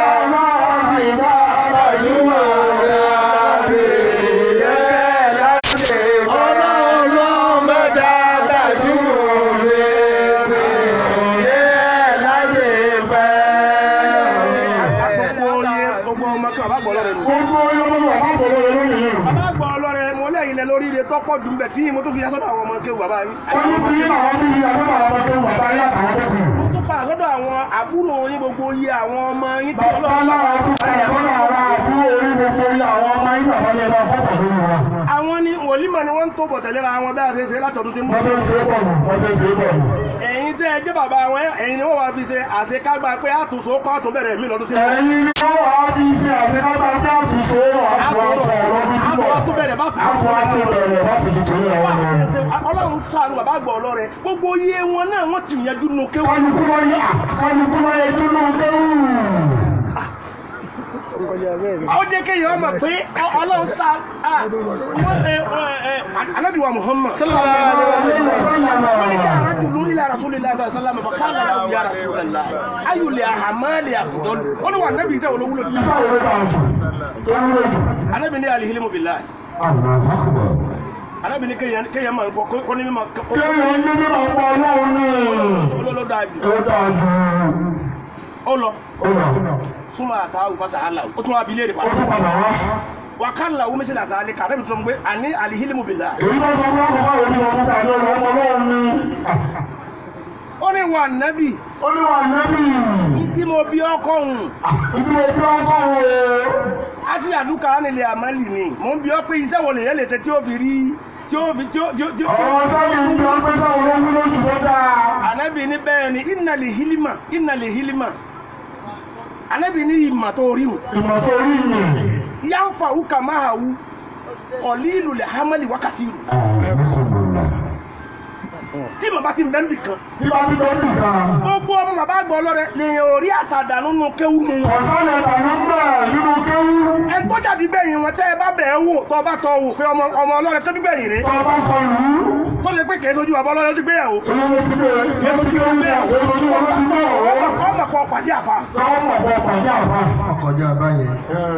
Àjùmọ̀ rẹ̀ jẹ́ láṣepẹ́. Mọ́tà tàjùmọ̀ rẹ̀ jẹ́ láṣepẹ́. gbogbo oyè gbogbo ọmọ kí bàbá àgbọ̀ ọlọ́rẹ̀ nù. Gbogbo yọmọ bàbá bọ̀ lọ́yẹ lónìí. bàbá àgbọ̀ ọlọ́rẹ̀ mo lẹ́yìn lẹ lórí ilé tọ́pọ̀ dùn bẹ̀ tí mo tó fi yasọ́dọ̀ àwọn ọmọ kéwù bàbá yín. Wọ́n ní bí àwọn bí i àwọn àwọn tó wà bá yà àwọn tó kù. mo tó pa àsọ́dọ̀ àwọn àbúrò yín gbogbo oyè àwọn ọmọ yín tí Bàbá lára tó kà lọ́nà àwọn àbúrò orí gbogbo ilé àwọn ọmọ yìí bàbá yẹn lọ fọ́pọ̀ lórí wọn. àwọn ní wòlímọ̀ ni wọ́n ń tó bọ̀ tẹ̀léra wọn bẹ́ẹ̀ ṣe ṣe látọ̀dún tí ń bọ̀. Wọ́n tó ṣe é bọ̀ nù, wọ́n tó ṣe é bọ̀ nù. ẹ̀yin tẹ́ ẹ jẹ́ bàbá wọn ẹ̀yin ni wọ́n wá fi ṣe àṣekágbá pé àtúnṣe ó kọ́ àtún bẹ̀rẹ̀ mí lọ́dún tí ń bọ̀. Ẹ̀yin ni wọ́n wá bí ṣe àṣekágbá bí àtúnṣe àtúnṣe ọlọ́dún tí àtún bọ̀. àtún bẹ̀rẹ̀ bá Àtún àtún bẹ̀rẹ̀ bá fi tuntun yẹn wọn. ọlọ́run ṣàánú bàbá àgbà ọlọ́rẹ̀ gbogbo iye wọn náà wọ́n ti yanjú nù kéwù. Kálukú wọ́n yẹ kálukú wọ́n yẹ dúró déwù. ó jẹ́ kéèyàn ọmọ pé ọlọ́run ṣá alábìwá Muhammad. رجل إلى رسول الله صلى الله عليه وسلم فقال له يا رسول الله أي الأعمال أفضل؟ قال هو النبي ده ولو ولد أنا بني الهلم بالله أنا بني كي كي ما كوني ما Kéèyàn ní bí bàbá ọlọ́run ní. كوني لو داجي Ó dáa jù. أولو Ó lọ. ثم أتاه فسأله أتوا بليري Ó tún padà wá. وقال له مثل ذلك أنا بتقول أني الهلم بالله Èyí bá sọ fún àkọ́kọ́ òní ọmọ pàdé ọmọ ọlọ́run ní. ó ní wà nábì Ó ní wà nẹ́bí. tí mo bí ọkọ òun Ibi ojú ọkọ̀ wo. á sì àdúkà nílẹ̀ àmàlì ni mò ń bí ọ pé iṣẹ́ wo lèyẹ lè ṣe tí ó fi rí tí ó fi tí ó tí ó tí ó. Ọ̀rọ̀ sọ́ọ̀lì ń jọ pé sáwọn ológun lójú tó dáa. Ànábì ní bẹ́ẹ̀ ni ìnàlè hílímà ìnàlè hílímà Ànábì ní ìmà tó rí wù Ìmọ̀ tó rí mi. yánfà wúkà máa wú ọ̀lí ìlú lẹ̀ hámẹ́lì wákàtí rù tí bàbá ti ń bẹ́ ń bì kan Tí bá ti tó ń nìkan. gbogbo ọmọ bàbá àgbọ̀ ọlọ́rẹ̀ lèyìn orí àṣàdànù nù kéwù nù wọn. Ọ̀sán ẹ̀ta ló ń bẹ̀ nínú kéwú. ẹ tó jáde bẹ́yìn wọn tẹ́ ẹ bá bẹ̀ ẹ́ wò tó bá tọ́ wò pé ọmọ ọmọ ọlọ́rẹ̀ tó bí bẹ́yìn rè Tó bá sọ ìlú. tó lè pé kèé sojú bàbá ọlọ́rẹ̀ tó gbéyàwó. Olówó ti bẹ̀. Èso tí ó ń bẹ̀. Èso tí ó ń bẹ̀. ọmọ kan pàdé àfa. Káwọn mọ̀ bọ̀ pàdé àbá. Ọkọjá báyẹn.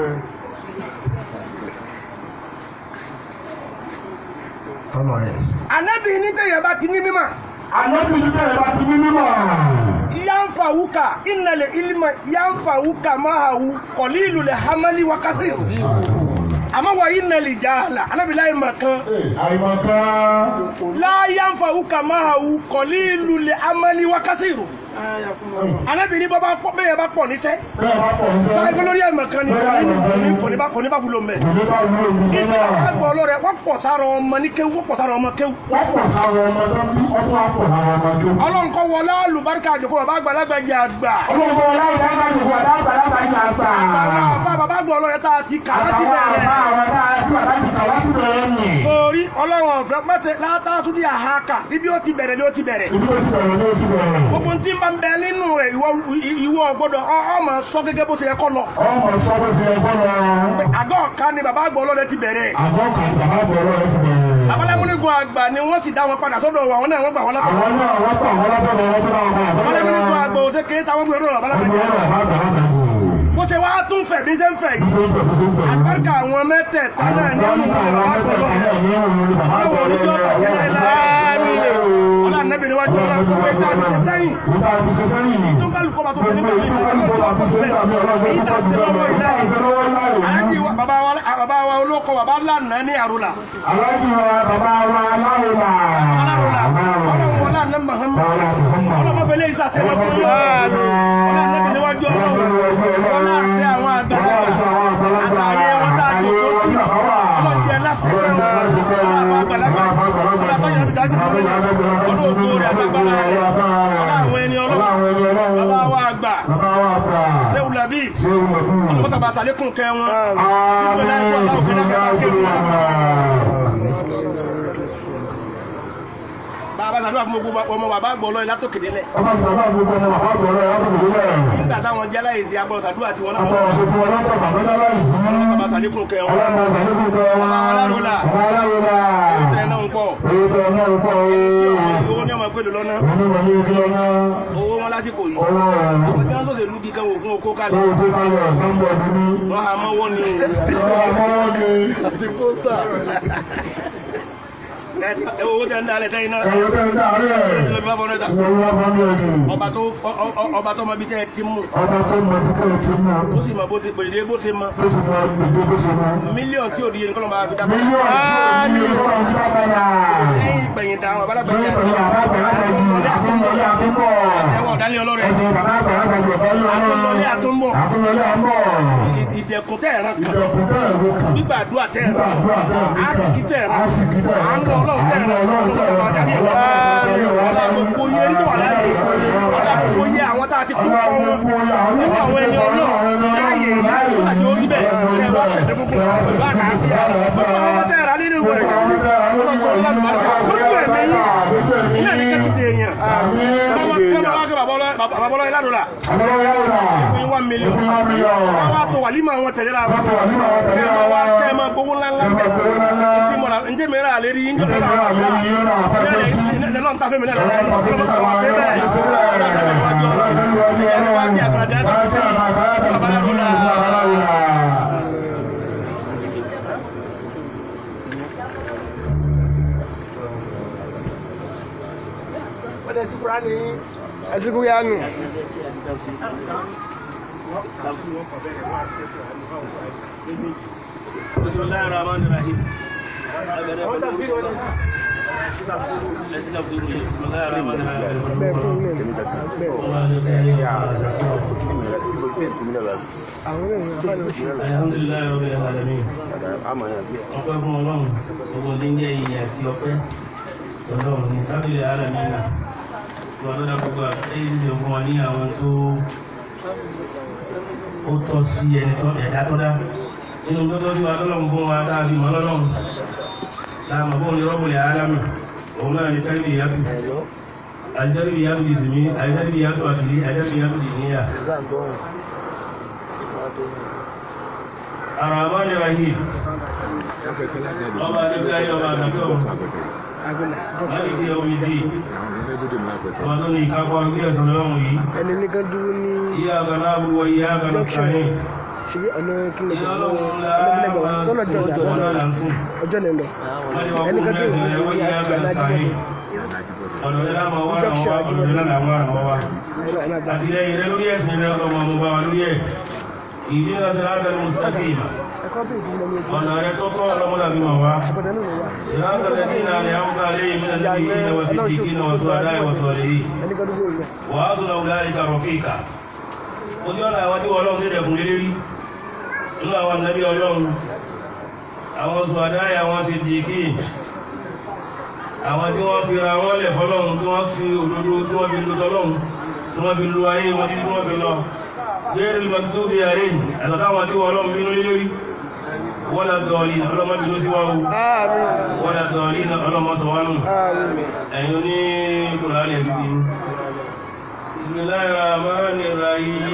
Tọ́lọ̀ ẹ̀. Ànábì ní tẹ̀yẹ̀ bá ti ní mímọ̀. Àlọ́bí ní bẹ̀rẹ̀ bá ti ní mímọ̀. yanfawuka innal ilma yanfawuka mahawu qalilu le hamali wa kasir ama wa innal jahala anabi la makan Àìmọ̀kan. la yanfawuka mahawu qalilu le amali wa kasir anabi ni baba pọ̀ bẹ́ẹ̀ bá pọ̀ níṣẹ́ Bẹ́ẹ̀ bá pọ̀ ń sẹ́. báyìí lórí ẹ̀ makan ni kò ní bá kò ní bá wúlò mẹ́ Ìlú bá wúlò ní sẹ́nà. ẹgbẹ́ ọlọ́rẹ̀ wọ́n pọ̀ sára ọmọ ní kéwú wọ́n pọ̀ sára ọmọ kéwú Wọ́n pọ̀ sáwọn ọmọ tó bí ọtún wá pọ̀ láwọn ọmọ tó. ọlọ́run kọ́ wọlé àlùbáríkà àjòkó bàbá àgbàlagbà jẹ àgbà Olóògbé ọlọ́run bá gbàgbé fún ọ̀dá àgbàlagbà yìí àgbà. àwọn afá bàbá àgbà ọlọ́rẹ̀ tá a ti kà láti Àtàwọn bẹ̀rẹ̀ àbá àwọn tá a tí bàbá ti kà láti bẹ̀rẹ̀ nì. Orí ọlọ́run ọ̀fẹ́ pẹ́tẹ́ látàtúndì àhákà bíbí ó ti bẹ̀rẹ̀ ni ó ti bẹ̀rẹ̀. Ibi ó ti bẹ̀rẹ̀ ni ó ti bẹ̀rẹ̀. Gbogbo tí ń bá ń bẹ nínú rẹ̀ ìwọ ìwọ gbọ́dọ̀ ọ ọ máa sọ gẹ́gẹ́ bó ṣe yẹ kọ́ lọ. Ọmọ sọ bó ṣe yẹ kọ́ lọ. Àgọ́ ọ̀ka ni bàbá àgbọ̀ ọlọ́dẹ ti bẹ̀rẹ̀. Àgọ́ kan bàbá bọ̀rọ̀ ẹ̀ ti bẹ̀rẹ̀. Babalámúnigun àgbà ni wọ́n ti dá wọn padà sọ́dọ̀ wọn àwọn náà wọ́n gbà wọ́n látọ̀. Àwọn náà wọ́n pa àwọn lọ́sọ̀rọ̀ wọn tó náà wọ́n Babalámúnigun àgbà ò ṣe kéé táwọn gbé ọdún babalámúnigun. Ọmọ ọ̀rọ̀ bá bàbá bàbá jù. Bó ṣe wá tún fẹ̀ bí ṣe ń fẹ̀ yìí. Àgbàkà àwọn mẹ́tẹ̀ẹ̀ta náà ní ọ̀nà bàbá àgbọ̀ ọlọ́dẹ. Ọlọ́wọ́ oníjọ́ bàjẹ́ láéláé. Ọlá nẹ́bí níwájú ọlọ́run gbogbo ìta àti ṣe sẹ́yìn. Tó ń kálukọ́ bá tó fi nígbà mi ọlọ́jọ́ ọkọ̀ síbẹ̀. Èyí tà sí lọ́wọ́ ìlà yìí. Aláàjì wa bàbá wa bàbá wa olóko bàbá lánàá ní àrùlà. Aláàjì wa bàbá wa aláwòlà. Alárùlà. Ọlọ́run wọlé àná Màhámà. Ọlọ́mọ fẹlẹ́ ìsàsẹ́ lọ́kùn yìí. Ọlá nẹ́bí níwájú ọlọ́run. Ọlá àṣẹ àwọn àgbàlagbà. Àtàyè wọn tá a jòkó sí. Ọlọ́jẹ lásìkò ẹ̀wọ̀n. Àwọn àgbàlagbà. Ọlá tọ́jà ti dájú fún mi. Ọlọ́ ògbó rẹ̀ àtàgbàlá rẹ̀. Ọlá àwọn ẹni ọlọ́run. Bàbá wa àgbà. Bàbá wa àgbà. Léwu làbí. Ṣé o mọ̀ fún mi? Ọlọ́mọ sábà sàlékún kẹ́ wọn. Bàbá sàdúrà fún gbogbo ọmọ bàbá àgbọ̀ ọlọ́yin látòkèdè lẹ̀. Ọmọ ìṣàlá gbogbo ọmọ bàbá bọ̀rọ̀ ẹ̀ wọ́n tó lẹ̀. Nígbà táwọn jẹ́ láyèsí agbọ̀ sàdúrà tí wọ́n náà Ọmọ wọ́n òṣèlú ọlọ́pàá bàbá dára ìsìn. sábà sàlékún kẹ́ wọn. Ọlọ́mọ ìṣàlẹ̀ gbogbo ọmọ. Bàbá Aláròlà. Bàbá Aláròlà. Tẹ̀ náà ń pọ̀. Èyí tó ọmọ ìpọ̀ ooo. Owó ní ọmọ ìpele lọ́nà. Onímọ̀ ní ojú ọmọ. Owó wọn lásìkò yìí. Owó Àwọn tí wọ́n tó ṣe lú kíkan wò fún okó kalẹ̀. Owó tó kalẹ̀ ọ̀sán bọ̀ dúdú. Wọ́n ha mọ́wọ́ ni. Ọwọ́ amọ́wọ́ ni. Ẹ owó tẹ̀ ń dalẹ̀ tẹ́yìn náà. Ẹ̀rọ tẹ́ ń dàárẹ̀. Ìjọba ìbá fọ́nà ìta. Ìwọ̀n wá fún mi ẹ̀dùn. Ọba tó ọ- ọ- ọba tó mọ ibi tẹ́ ẹ ti mú. Ọba tó mọ títẹ̀ tí mú. Ó sì mọ bó ti pèlè bó ṣe mọ. Tó sì mọ ìdí bó ṣe mọ. Mílíọ̀nù tí ò di yẹn kọ́ ló máa fi dábàá. Mílíọ̀nù tí ó ní ìwọ̀n ń dábàá. Lẹ́yìn ìgbẹ̀yìn dáhùn àbálàgbà Lẹ́yìn pẹ̀lú àbá àgbàlagbà jù àtúnlọ́lé àtúnbọ̀. Ẹ̀wọ̀n ọ̀dálẹ̀ ọlọ́rẹ̀. Ẹ̀sìn bàbá àgbàlagbà jù ọ̀fẹ́ lọ́wọ́. Àtúnlọ́lé àtúnbọ̀. Àtúnlọ́lé àmọ́. Ìdẹ̀kùn tẹ̀ ẹ̀ràn kan. Ìjọkùn tẹ́ ẹ̀rọ kan. Gbígbàdúrà tẹ̀ ẹ̀ràn kan. Gbàdúrà tẹ́ ẹ̀rọ kan. Àsìkí tẹ̀ ẹ̀ràn kan. Àsìkí tẹ́ ẹ̀rọ kan. Àánú ọlọ́run tẹ̀ ẹ̀ràn kan. Ọlọ́run sọ̀rọ̀ adarí ẹ̀rọ kan. Ọlá gbogbo yẹ ní tó wà láàyè. Ọlá gbogbo yẹ àwọn tá a ti kú kọ́ wọn. Nínú àwọn ẹni ọlọ́run láàyè yìí. Wọ́n àti orí bẹ̀. Kẹ́ wọ́n ṣẹ̀dẹ̀ gbogbo pẹ̀lú àlàáfíà. Gbogbo àwọn tẹ̀ ẹ̀ràn nínú ìwẹ̀. Ọlọ́run sọ̀rọ̀ láti máa ká. Lójú ẹ̀mí yìí. Ilé ẹ̀ní kẹ́tì dé èèyàn. Kẹ́mọ́ wá kẹ́ bàbá ọlọ́ ìlànà fún one million. Wọ́n wá tó wàlímọ̀ àwọn tẹ̀léra wọn. Kẹ́mọ́ wá kẹ́mọ́ gbowó ńláńlá bẹ̀. Bí mo ra ǹjẹ́ mi rà lérí yín jọ́ lọ́la àwọn àfáà. Bẹ́ẹ̀ ni ta fẹ́ mi náà lọ́la yìí. Ọlọ́mọ sábà wá sí bẹ́ẹ̀. Ọlọ́mọ sábà wá jọ lọ. Ìyá ni wá kí àgbàdá tó fi bàbá yàrá lọ́la. ẹsìnkú yánu Bismillahir Rahmanir Rahim. Bismillahir Rahmanir Rahim. bẹ́ẹ̀ fún ilé mi bẹ́ẹ̀ àwọn èèyàn bá ní oṣù Alhamdulillahi Rabbil Alamin. ọpẹ́ fún Ọlọ́run gbogbo ní jẹ́ iyì àti ọpẹ́ Ọlọ́run ní tábìlì alamina wọn lọ́dọ̀ gbogbo àtẹ́yí ti fún wa ní àwọn tó ó tọ́ sí ẹni tó ẹ̀dá tó dá nínú tó tọ́ sí wa lọ́lọ́run fún wa dáàbí mọ́ lọ́lọ́run láàmú fún ní rọ́bùlì alami òun náà ní tẹ́lifì yàtù àjẹ́rìbì yàtù ìsinmi àjẹ́rìbì yàtù àkìlí àjẹ́rìbì yàtù ìníyà Ar-Rahman Ar-Rahim ọba adébíláyé ọba àgbàtọ́ agbẹ́nà láti fi omi dì ọba tó ní ìkápá orí ẹ̀sán lọ́rùn yìí ẹni nìkan dúró ní ìyá àgbàna àbúwọ̀ ìyá àgbàna kàáyìn ṣe ọ̀nà kílẹ̀ ìyá ọ̀nà ọlọ́run ọ̀nà tọ́lọ̀ jọ láàrín ọjọ́ náà sùn ọjọ́ lẹ́lọ wọ́n ní wọ́n kó ẹnìkan dúró mẹ́sàn-án ẹ̀wọ́ ní ìyá àgbàna kàáyìn ọ̀dọ̀ rẹ̀ láàmú wà ràn wá ọ̀dọ̀ rẹ̀ láàmú wà ràn wá àtìlẹ́yìn rẹ̀ lórí ẹ̀sìn rẹ̀ ọlọ́mọ mo bá wa lórí ẹ̀ ìdí náà sọ láti ẹnu mustaqim ẹ̀kọ́ bí ìdílé mi ti ọ̀nà rẹ̀ tó tọ́ ọlọ́mọdà bí mọ̀ wá ọ̀bọ̀dẹ̀ nínú wa صراط الذين أنعمت عليهم من النبيين والصديقين والشهداء والصالحين ẹnìkan dúró ilẹ̀ وحسن أولئك رفيقا ojú ọ̀nà àwọn tí ọlọ́run tẹ́lẹ̀ kún lérí rí nínú àwọn nàbí ọlọ́run àwọn ṣùwàdáyà àwọn sì di kí àwọn tí wọ́n fi ra wọ́n lẹ̀ fọ́lọ́run tí wọ́n fi òdodo tí wọ́n fi lu tọ́lọ́run tí wọ́n fi lu ayé wọn títí wọ́n fi lọ gbẹ́rẹ́ lè mọ́tò bí ààrẹ àtàtàwọn tí ọlọ́run bínú lé lórí wọ́n dọ̀ọ̀lì ọlọ́mọ bí ló sí wá o Àmín. wọ́n dọ̀ọ̀lì ọlọ́mọ sọ wá nù Àmín. ẹ̀yin oní kùrọ̀ alẹ́ bí i bismillahir rahmanir rahim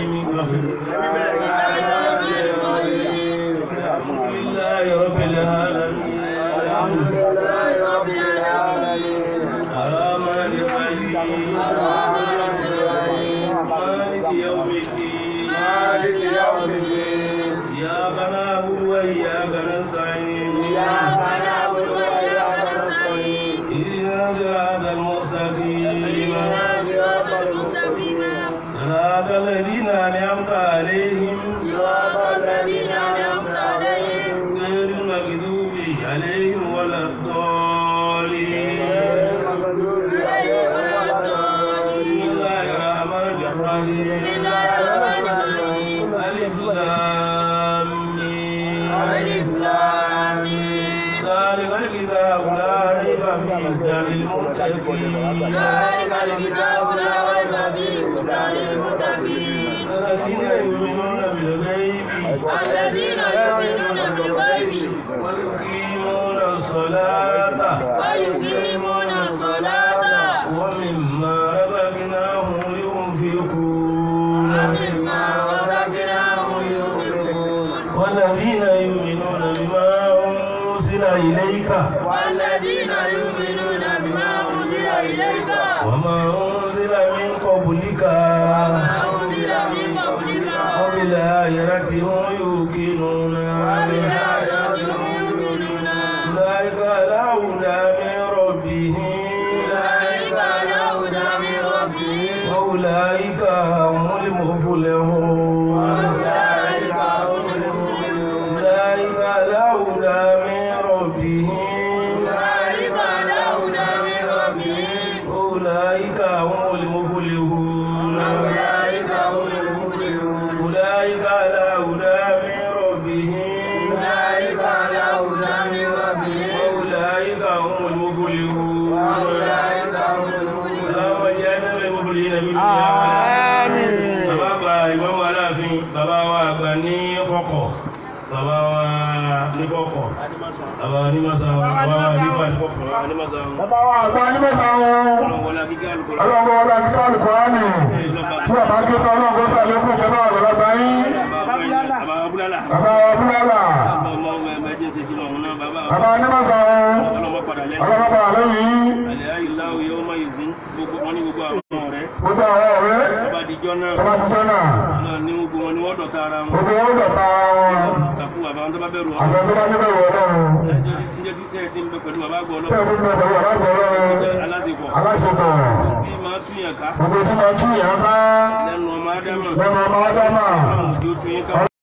alhamdulillahi rabbil alamin الرحمن الرحيم مالك يوم الدين إياك نعبد وإياك نستعين اهدنا صراط المستقيم صراط الذين أنعمت عليهم غير المغضوب عليهم ولا الضالين بسم الله الرحمن الرحيم ألف لام ميم. ذلك الكتاب لا ريب فيه هدى للمتقين الذين يؤمنون بالغيب الذين يؤمنون بالغيب ويقيمون الصلاة ويقيمون الصلاة ومما رزقناهم ينفقون ومما رزقناهم ينفقون والذين يؤمنون بما أنزل إليك والذين يؤمنون بما أنزل إليك وما أنزل من قبلك وما أنزل من قبلك وبالآخرة هم يوقنون وبالآخرة هم يؤمنون أولئك على هدى من ربهم أولئك على هدى من ربهم وأولئك هم المفلحون وأولئك هم المؤمنون أولئك على هدى من ربهم أولئك على هدى من ربهم أولئك هم المفلحون أولئك هم المفلحون أولئك على هدى من ربهم أولئك على هدى من ربهم وأولئك هم المفلحون وأولئك هم المفلحون اللهم اجعلنا من المفلحين بالدنيا Àmín. bàbá àgbà ìmọ̀mọ́ aláàfin bàbá wa àgbà ní kọ̀kọ̀ bàbá wa ní kọ̀kọ̀ bàbá wa ní mọ́sá bàbá wa ní kọ̀kọ̀ bàbá wa ní mọ́sá Bàbá wa àgbà nígbàtà wọn. ọlọ́wọ́lá kíkẹ́ alùpùpù Ọlọ́run wọlé akíkọ́ Alùkùránì. Tí bàbá ké tán ọlọ́run kó sàlékún ìjọba àgbàlagbà yín. bàbá abúlálà Bàbá wa Búlálà. ọmọ ọmọ ẹgbẹ́ jẹ́ ti kìlọ̀ ọ̀hún náà bàbá Bàbá Anímọ̀sá wọn. ọlọ́mọ padà lẹ́nu Ọlọ́run bá wà lẹ́yìn. àlẹ́ àyíláwò yóò má yìí fún gbogbo wọn ní gbogbo àwọn ọ̀rẹ́ Gbogbo àwọn ọ̀rẹ́. bàbá àdìjọ́ náà Tọ́ba ti jẹ́ náà. náà ní gbogbo wọn ni wọ́n dọ̀tá ara wọn Gbogbo wọn dọ̀ta wọn. tàkù bàbá wọn tó bá bẹ̀rù wọn Àgbẹ̀ tó bá níbẹ̀ wọ̀ ọlọ́run. ẹjọ́ ti jẹ́ títẹ́ ti ń bẹ pẹ̀lú bàbá àgbọ̀ Tí ọlọ́run ẹ̀kú ti bẹ̀ pẹ̀lú bàbá àgbà ọlọ́run. aláṣepọ̀ Aláṣepọ̀. bí máa tún yàn ká Gbogbo tí máa tún yàn ká. lẹ́nu ọmọ ádámà Lẹ́nu ọmọ Ádámà. ọlọ́run tó tún yín ká